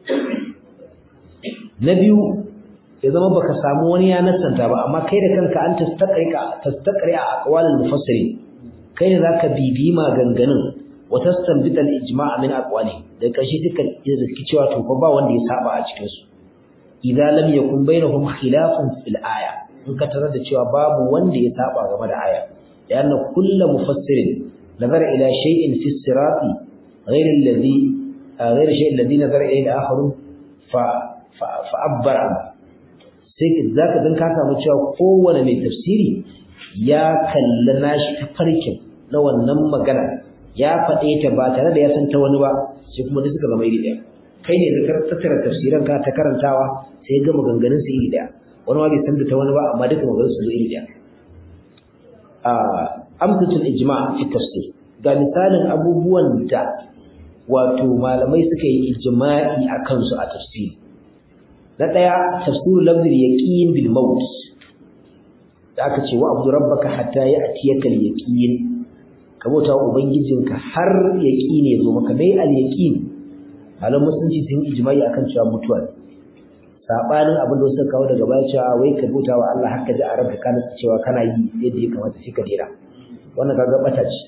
na biyu ya zama baka samu wani ya nasanta ba amma kai da kanka an tastaqrika tastaqri'a aqwalul mufassirin kai ne zaka bibi maganganun wa tastanbita al ijma' min aqwali da kashi duka da cewa to fa ba wanda ya saba a cikin su idza lam yakun bainahum khilafun fil aya in ka tarar da cewa babu wanda ya saba game da aya yana kullu mufassirin nazara ila shay'in fi sirati ghayr alladhi ghayr shay'in alladhi nazara ilayhi al-akharu fa fa abbara sai zaka dan ka samu cewa kowane mai tafsiri ya kalla nashi tafarkin na wannan magana ya faɗe ta ba tare da ya san ta wani ba sai kuma da suka zama iri ɗaya kai ne da tattara tafsiran ka ta karantawa sai ga maganganun su iri ɗaya wani ma bai san da ta wani ba amma duka maganar su zo iri ɗaya a amsatul ijma' fi tafsir ga misalin abubuwan da wato malamai suka yi ijma'i a kansu a tafsiri na ɗaya tafsirul lafzul yaqin bil maut da aka ce wa abdu rabbaka hatta ya'tiyaka al yaqin ka bauta wa ubangijinka har yaqini ya zo maka dai al yaqin malam musulunci sun ijma'i akan cewa mutuwa sabanin abin da suka kawo daga baya cewa wai ka bauta wa Allah haka ji a ranka kana cewa kana yi yadda ya kamata sai ka dira wannan kaga bata ce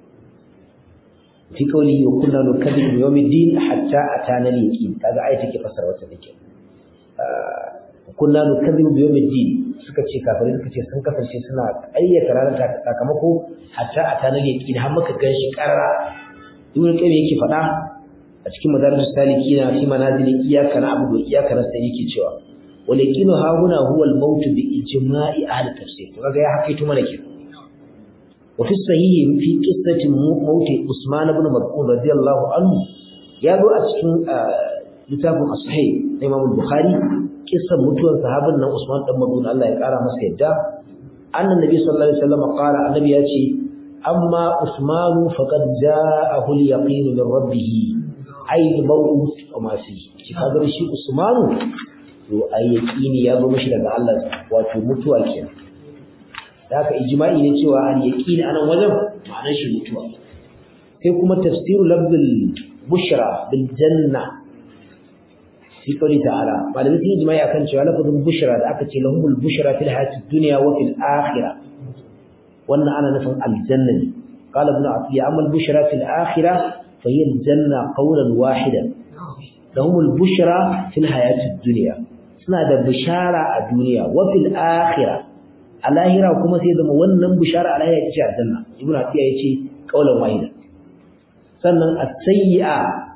fi qawli wa kunna nukadibu bi yawmiddin hatta atana al-yaqin kaga ayati ke fasara wata dake kunna nukadibu bi yawmiddin suka ce kafirai suka ce sun kasance suna ayyata ranar sakamako hatta atana al-yaqin har muka ganshi karara ibn qayyim yake faɗa a cikin madarijus salikina fi manazili iyyaka na'budu wa iyyaka nasta'in yake cewa wal yaqinu ha huna huwa al maut bi ijma'i ahli tafsir to kaga ya hakaito mana ke wa fi sahih fi qissati maut usman ibn mas'ud radiyallahu anhu ya zo a cikin littafin as-sahih na imam al-bukhari kissan mutuwar sahabin nan usman dan mas'ud Allah ya kara masa yadda annabi sallallahu alaihi wasallam qala annabi ya ce amma usmanu faqad ja'ahu al-yaqin min rabbih aini mawut wa masu shi kagar shi usmanu to ai yaqini ya zo mishi daga Allah wato mutuwa kenan haka ijma'i ne cewa al yaqini anan wajen ma'anar shi mutuwa sai kuma tafsiru lafzul bushra bil janna fi qawli ta'ala malamin sun ijma'i akan cewa lafzul bushra da aka ce lahumul bushra fil hayatid dunya wa fil akhirah wannan ana nufin aljanna ne qala ibn atiya amma al bushra fil akhirah فهي الجنة قولا واحدا لهم البشرى في الحياة الدنيا suna da bishara a duniya wa fil akhirah a lahira kuma sai zama wannan bishara a lahira ita ce aljanna ibnu atiya yace qaulan wahida sannan as-sayyi'a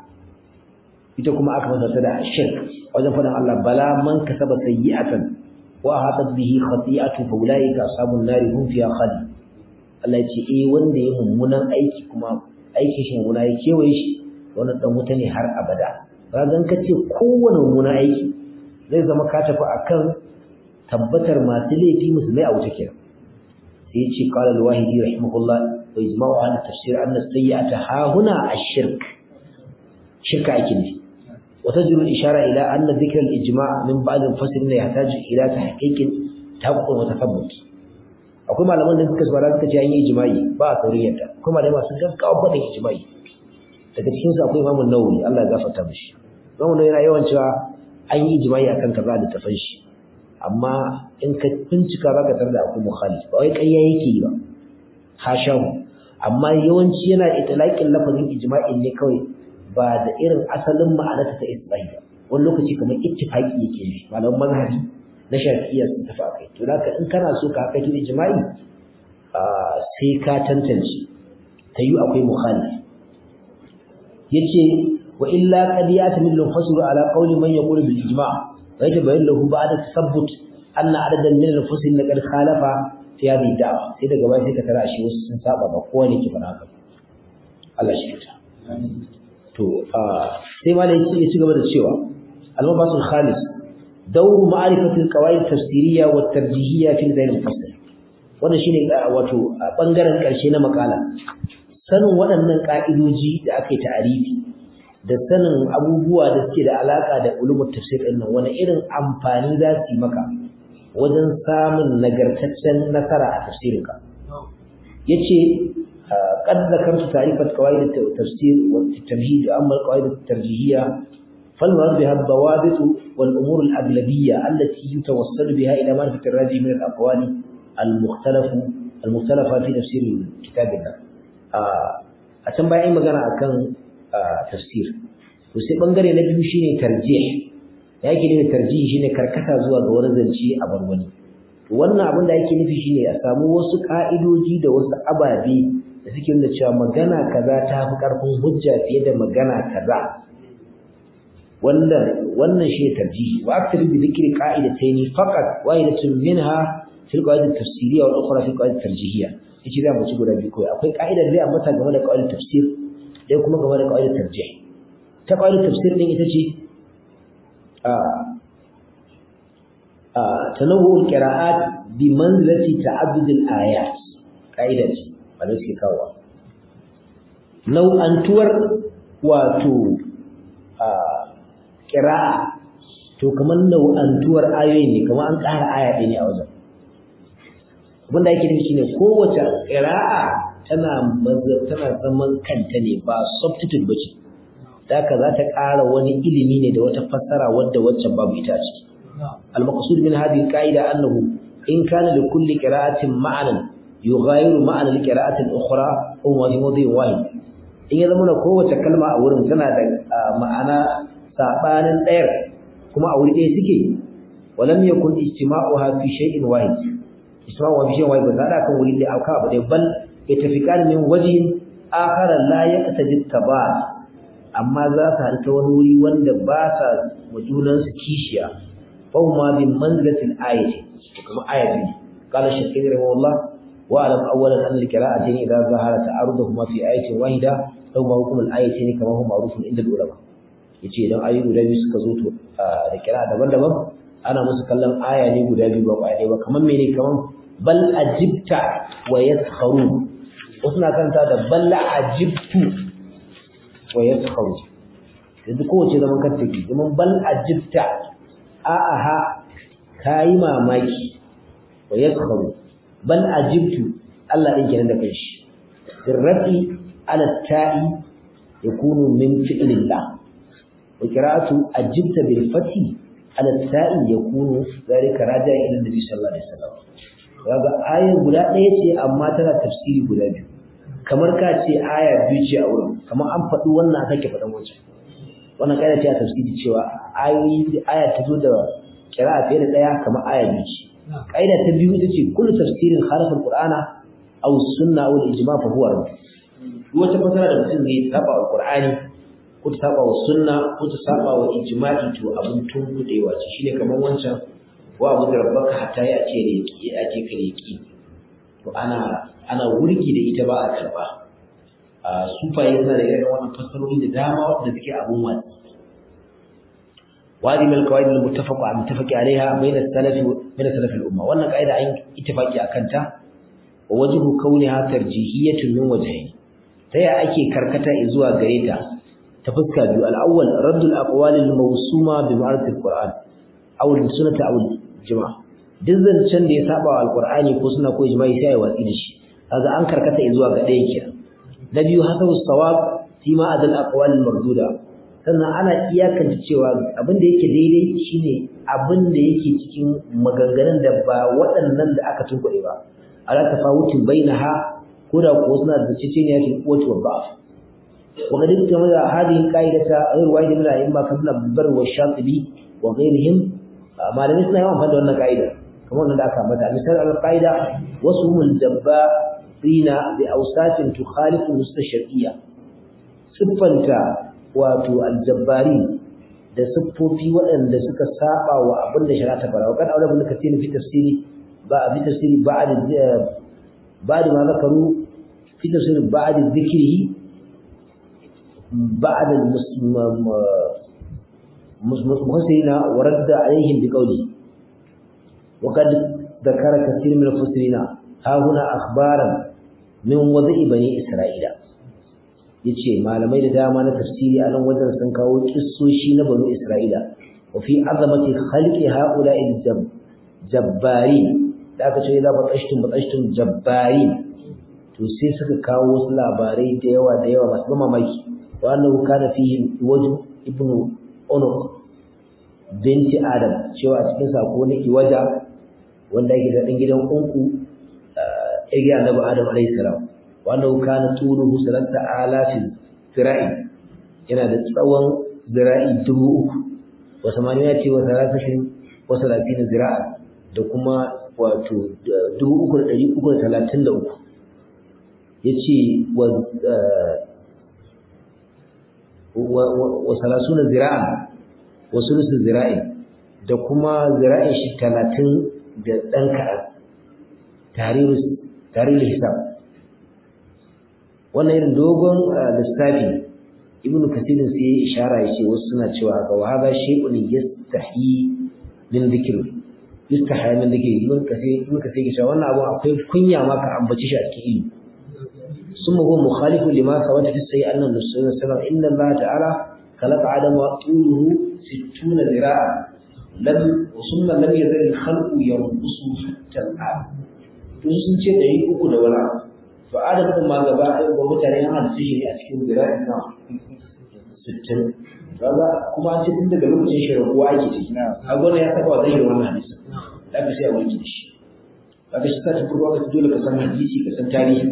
ita kuma aka fasa da shirk wajen faɗin Allah bala man kasaba sayyi'atan wa hatat bihi khati'atu fa ulaika ashabun nari hum fiha khalid Allah ya ce eh wanda ya mummunan aiki kuma aikin shi mummuna ya kewaye shi wannan dan wuta ne har abada ragan ka ce kowane mummunan aiki zai zama ka tafi akan tabbatar masu laifi musulmai a wuta kenan sai ya ce qala al-wahidi rahimahullah wa ijma'u ala tafsir anna sayyi'ata ha huna ash-shirk shirka ake nufi وتجر الإشارة إلى أن ذكر الإجماع من بعض المفسرين يحتاج إلى تحقيق تحقق وتثبت akwai malaman da suka saurara suka ce an yi ijma'i ba a saurin yadda akwai malamai masu gaggawa faɗin ijma'i daga cikin su akwai imamun nawawi Allah ya gafarta mishi imamun nawawi yana yawan cewa an yi ijma'i akan kaza da tafan shi amma in ka bincika za ka tarda akwai mukhalif ba wai ƙarya yake yi ba hashahu amma yawanci yana itlaqin lafazin ijma'in ne kawai ba da irin asalin ma'anarta ta isbai ba wani lokaci kamar ittifaqi yake yi malaman mazhabi na shafi'iyya sun tafi akai to da in kana so ka kai ijma'i sai ka tantance ta yi akwai mukhalif yace wa illa qad yatamil al-fasl ala qawli man yaqulu bil ijma' wa yatabayyan lahu ba'da tasabbut anna adadan min al-fasl laqad khalafa fi hadhihi da'wa sai daga baya sai ka tara shi wasu sun saba ba kowa ne ke fara haka Allah shi ta to sai malai ya ci gaba da cewa al-mabasul khalis dawru ma'rifati al-qawaid tafsiriyya wa tarjihiyya fi zayn al-fasl wannan shine wato bangaren karshe na makala sanin waɗannan ka'idoji da aka yi ta'arifi da sanin abubuwa da suke da alaka da ulumul tafsir din nan wani irin amfani za su yi maka wajen samun nagartaccen nasara a tafsirinka yace قد ذكرت تعريفة قواعد التفسير والتمهيد أما القواعد الترجيحية فالمراد بها الضوابط والأمور الأغلبية التي يتوصل بها إلى معرفة الراجح من الأقوال المختلف المختلفة في تفسير كتاب الله أتم بأي مغانا أكن تفسير وسي بنغري نبي شيني ترجيح yake ne tarjihi shine karkata zuwa ga wani zance a bar wani wannan abin da yake nufi shine a samu wasu ka'idoji da wasu ababe da suke nuna cewa magana kaza ta fi ƙarfin hujja fiye da magana kaza wanda wannan shi tarjihi wa aktar bi dhikri qa'idatayn faqat wahidatun minha fil qawaid at-tafsiriyya wal ukhra fil qawaid at-tarjihiyya yace za mu ci guda biyu kai akwai ka'idar da amma ta game da qawaid tafsir dai kuma game da qawaid tarjih ta qawaid tafsir din ita ce a a tanawwu al-qira'at bi manzilati ta'addud al-ayat ka'ida ce wanda suke kawo nau'antuwar wato a ƙira'a to kamar nau'antuwar ayoyi ne kamar an ƙara aya ɗaya ne a wajen abinda ake nufi shine kowace ƙira'a tana tana zaman kanta ne ba substitute bace da haka za ta ƙara wani ilimi ne da wata fassara wadda waccan babu ita ce al-maqsud min hadhihi al-qa'ida annahu in kana li kulli qira'atin ma'anan yughayyiru ma'ana al-qira'ati al-ukhra huwa fi mawdi'in wahid in ya zama kowace kalma a wurin tana da ma'ana sabanin ɗayar kuma a wuri ɗaya suke walam yakun ijtima'uha fi shay'in wahid ijtima'uha fi shay'in wahid ba za kan wuri da aka abu ɗaya bal yatafiqan min wajhin akhar la yaqtadi tabat amma za su haɗu ta wani wuri wanda ba sa wa junansu kishiya fa huma bi manzilatil ayati kuma ayati qala shaykh rahimahullah واعلم اولا ان القراءتين اذا ظهر تعارضهما في ايه واحده فهما حكم الايتين كما هو معروف عند العلماء yace idan ayoyi guda biyu suka zo to da kira daban-daban ana musu kallon aya ne guda biyu ba kwaya ba kamar mene kamar bal ajibta wa yaskharu wasu na kanta da bal ajibtu wa yaskharu yanzu kowace zaman kan take zaman bal ajibta a aha kayi mamaki wa yaskharu bal ajibtu Allah din kenan da kanshi birrafi ala ta'i yakunu min fi'lillah wa qira'atu ajibta bil fathi ala ta'i yakunu zalika raja'a ila nabi sallallahu alaihi wasallam kaga ayar guda ɗaya ce amma tana tafsiri guda biyu kamar ka ce aya biyu ce a wurin kamar an faɗi wannan aka ke faɗan wancan wannan ƙa'ida ce a tafsiri cewa ayoyi aya ta zo da kira fiye da ɗaya kamar aya biyu ce ƙa'ida ta biyu ita ce kullu tafsirin harafin qur'ana aw sunna aw ijma fa huwa rabb duk wata fasara da mutum zai saba wa qur'ani ko ta saba wa sunna ko ta saba wa ijma'i to abin tunkudewa ce shine kamar wancan wa abu da rabbaka hatta ya ce reki ya ce ka reki to ana ana wurgi da ita ba a karba a sufaye suna da irin wannan fassarori da dama wanda suke abun watsi wadi mal qawaid al muttafaq al muttafaq alaiha bayna salaf bayna salaf al umma wannan qaida an ittifaqi akan ta wa wajhu kauniha tarjihiyatun min wajhayn ta ya ake karkata zuwa gare ta ta fuska biyu al awwal radd al aqwal al mawsuma bi ma'rifat al qur'an aw al sunnah aw al jama'a duk zancen da ya saba wa alqur'ani ko suna ko ijma'i sai ya watsi da shi kaga an karkata zuwa ga ɗaya kenan na biyu hasabu sawab fi ma adal aqwal marduda sannan ana iyakanta cewa abin da yake daidai shine abin da yake cikin maganganun da ba waɗannan da aka tunkuɗe ba ala tafawutin bainaha ko da ko suna da ceceniya fil quwwati wa ba'f wa qad tamara hadhihi qa'idata ghayr wahid min al-a'imma kabla bar wa shatibi wa ghayrihim malamai suna yawan fada wannan ka'ida kamar wannan da aka ambata misal al-qa'ida wasmul dabba rina bi awsatin tukhalifu mustashri'iyya siffanta wato aljabbari da siffofi waɗanda suka saba wa abin da shari'a ta fara wa kan aure bin kasiri fi tafsiri ba fi tafsiri ba'd ba'd ma zakaru fi tafsiri ba'd dhikrihi ba'd المسلمين ورد عليهم بقوله وقد ذكر كثير من المفسرين ها هنا أخبارا min wada'i bani isra'ila yace malamai da dama na tafsiri a nan wajen sun kawo kissoshi na bani isra'ila wa fi azamati khalqi ha'ula'i jabbari da aka ce za ba tsashtum ba tsashtum jabbari to sai suka kawo wasu labarai da yawa da yawa masu mamaki wa annahu kana fihi wajh ibnu unuq binti adam cewa a cikin sako ne iwaja wanda yake da dan gidan unku igi annabi adam alayhi salam wanda kana tuluhu salata alafin zira'i yana da tsawon zira'i dubu uku wa samaniya ce wa salatashin wa salatin zira'a da kuma wato dubu uku da ɗari uku da talatin da uku ya ce wa salasuna zira'a wa sulusun zira'i da kuma zira'in shi talatin da ɗan kaɗan tarihin hisab wannan irin dogon lissafi ibnu kasirin sai ya ishara ya ce wasu suna cewa ga wa haza shay'un yastahi min dhikr yastahi min dhikr ibn kasir ibn kasir ya wannan abu akwai kunya ma ka ambaci shi a cikin ilimi ثم هو مخالف لما ثبت في السيء أن النبي صلى الله عليه وسلم إن الله تعالى خلق آدم طوله ستون ذراعا لم ثم لم يزل الخلق ينقص حتى الآن tun sun ce ɗari uku da wani abu to adam ɗin ma gaba ɗaya ba mutane an halitta shi ne a cikin zira'i na sittin kaga kuma an ce tun daga lokacin shirin kowa ake ciki a gwana ya taɓa wa zai wannan hadisi da aka sai a wanke da shi kaga shi sa ta farko aka dole ka san hadisi ka san tarihi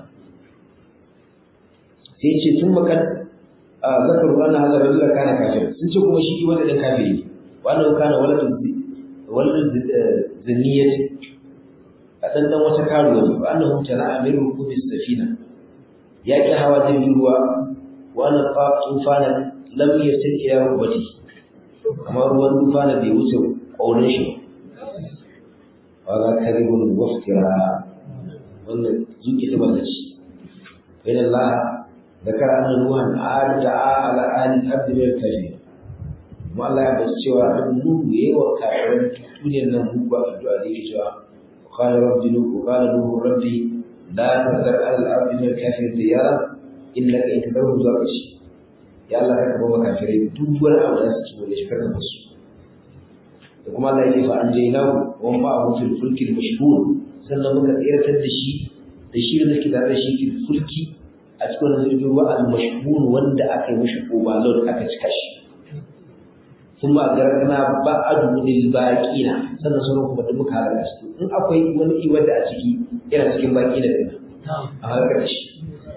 sai ce tun makan zakar wannan hazar rajula kana kafir sun ce kuma shi wanda ɗin kafiri ne wannan kana waladun zinniyati a ɗanɗan wata karuwa ne wa annahu tana amiru kubis safina ya ki hawa jirgin ruwa wa annan tufanan lam yasil ila rubati amma ruwan tufana bai wuce ƙaunin shi wa ga karibun waftira wannan zuki ta baka ci bayan Allah ذكر أن نوحا عاد دعا على أهل الأرض من الكافرين kuma Allah ya basu cewa abin nuhu yayi wa kafiran duniyar nan mu ba addu'a da yake cewa qala rabbi nuhu qala nuhu rabbi la tazar al ardi min al kafirin diyara innaka in tadarhu zuwa kashi ya Allah ka ba kafirai duk wani abu da su ci da shi karka musu da kuma Allah yake fa an jainahu wa ma abu fil fulki al mashhur sannan muka tsiratar da shi da shi da suke tare da shi fil fulki a cikin jirgin ruwa al mashhur wanda aka yi mishi overload aka cika shi ثم أدركنا بعد للباقين sannan sauran kuma duk muka halaka su in akwai wani iwar da a ciki yana cikin baki da dina a halaka shi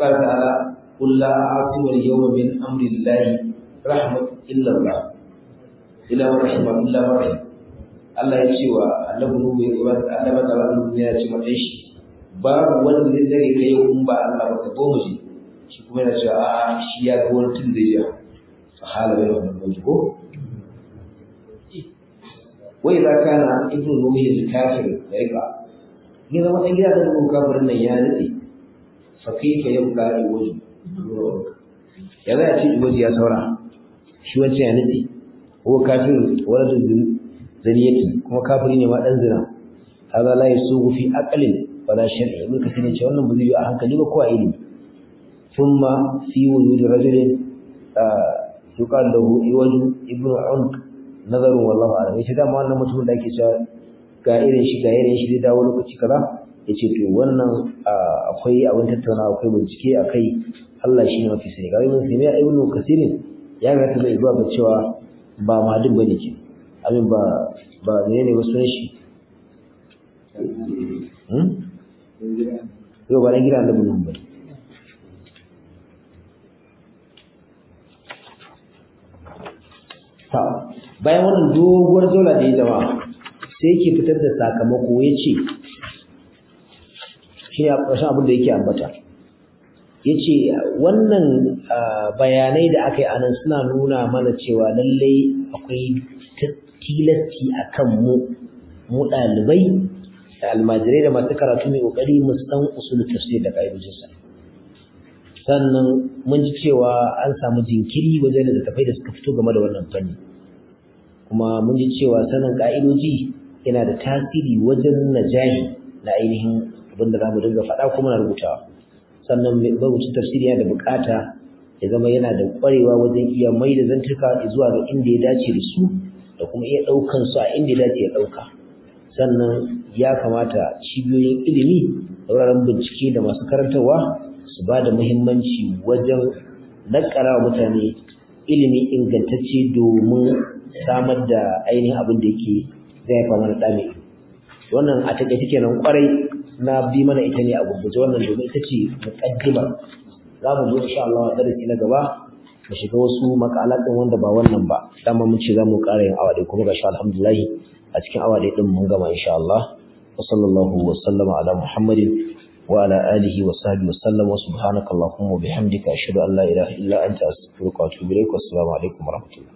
وقال تعالى قل لا عاصم اليوم من أمر الله رحمة إلا الله إلا من رحم إلا من رحم Allah ya ce wa annabi Nuhu ya ba annabi da Allah ya ce mata shi babu wanda zai dare kai in ba Allah ba ka goma shi shi kuma yana cewa a shi ya ga wani tun da ya fa hala bai wannan ba ko wai za kana ibnu Nuhu ya kafir ya riba ni zama dan gida da Nuhu kafirin nan ya nade fa kaifa yabqa iwaju ya za a ce iwaju ya saura shi wancan ya nade ko kafir wala zaniyati kuma kafiri ne ma dan zina hada la yasugu fi aqlin wala shar'i mun kace ne ce wannan ba zai yi a hankali ba ko a ilimi thumma fi wujud rajulin yuqal lahu iwaju ibnu unq nazarun wallahu a'lam yace da wannan mutumin da ake cewa ga irin shi ga irin shi zai dawo lokaci kaza yace to wannan akwai abin tattauna akwai bincike akai Allah shi ne mafi sani ga ibn Sina ibn Kasirin ya ga ta zai zuwa ga cewa ba madin bane ke abin ba ba menene ba sunan shi hmm yau ba na gida da bunun ba ta bayan wannan doguwar zola da ya zama sai yake fitar da sakamako ya ce shi ya ƙarshen abin da yake ambata ya ce wannan bayanai da aka yi a nan suna nuna mana cewa lallai akwai tilasti a kan mu mu ɗalibai da almajirai da masu karatu mai ƙoƙari mu san usulun tafsir da ƙa'idojinsa sannan mun ji cewa an samu jinkiri wajen da tafai da suka fito game da wannan fanni kuma mun ji cewa sanin ƙa'idoji yana da tasiri wajen najahi na ainihin abin da za mu dinga faɗa kuma na rubutawa sannan mabucin tafsiri yana da buƙata ya zama yana da ƙwarewa wajen iya mai da zantuka zuwa ga inda ya dace da su da kuma iya ɗaukan su a inda ya dace ya ɗauka sannan ya kamata cibiyoyin ilimi da wuraren bincike da masu karantarwa su ba da muhimmanci wajen nakara wa mutane ilimi ingantacce domin samar da ainihin abin da yake zai haifa mana ɗame wannan a taƙaice kenan ƙwarai na bi mana ita ne a gurguje wannan domin ita ce muƙaddima za mu zo insha Allah darasi na gaba mu shiga wasu makalatin wanda ba wannan ba dama mun ce za mu ƙara yin awa ɗaya kuma ga shi alhamdulillah a cikin awa ɗaya ɗin mun gama insha Allah wa sallallahu wa sallama ala muhammadin wa ala alihi wa sahbihi wa sallam wa subhanaka allahumma wa bihamdika ashhadu an la ilaha illa anta astaghfiruka wa atubu ilaik wa assalamu alaikum wa rahmatullah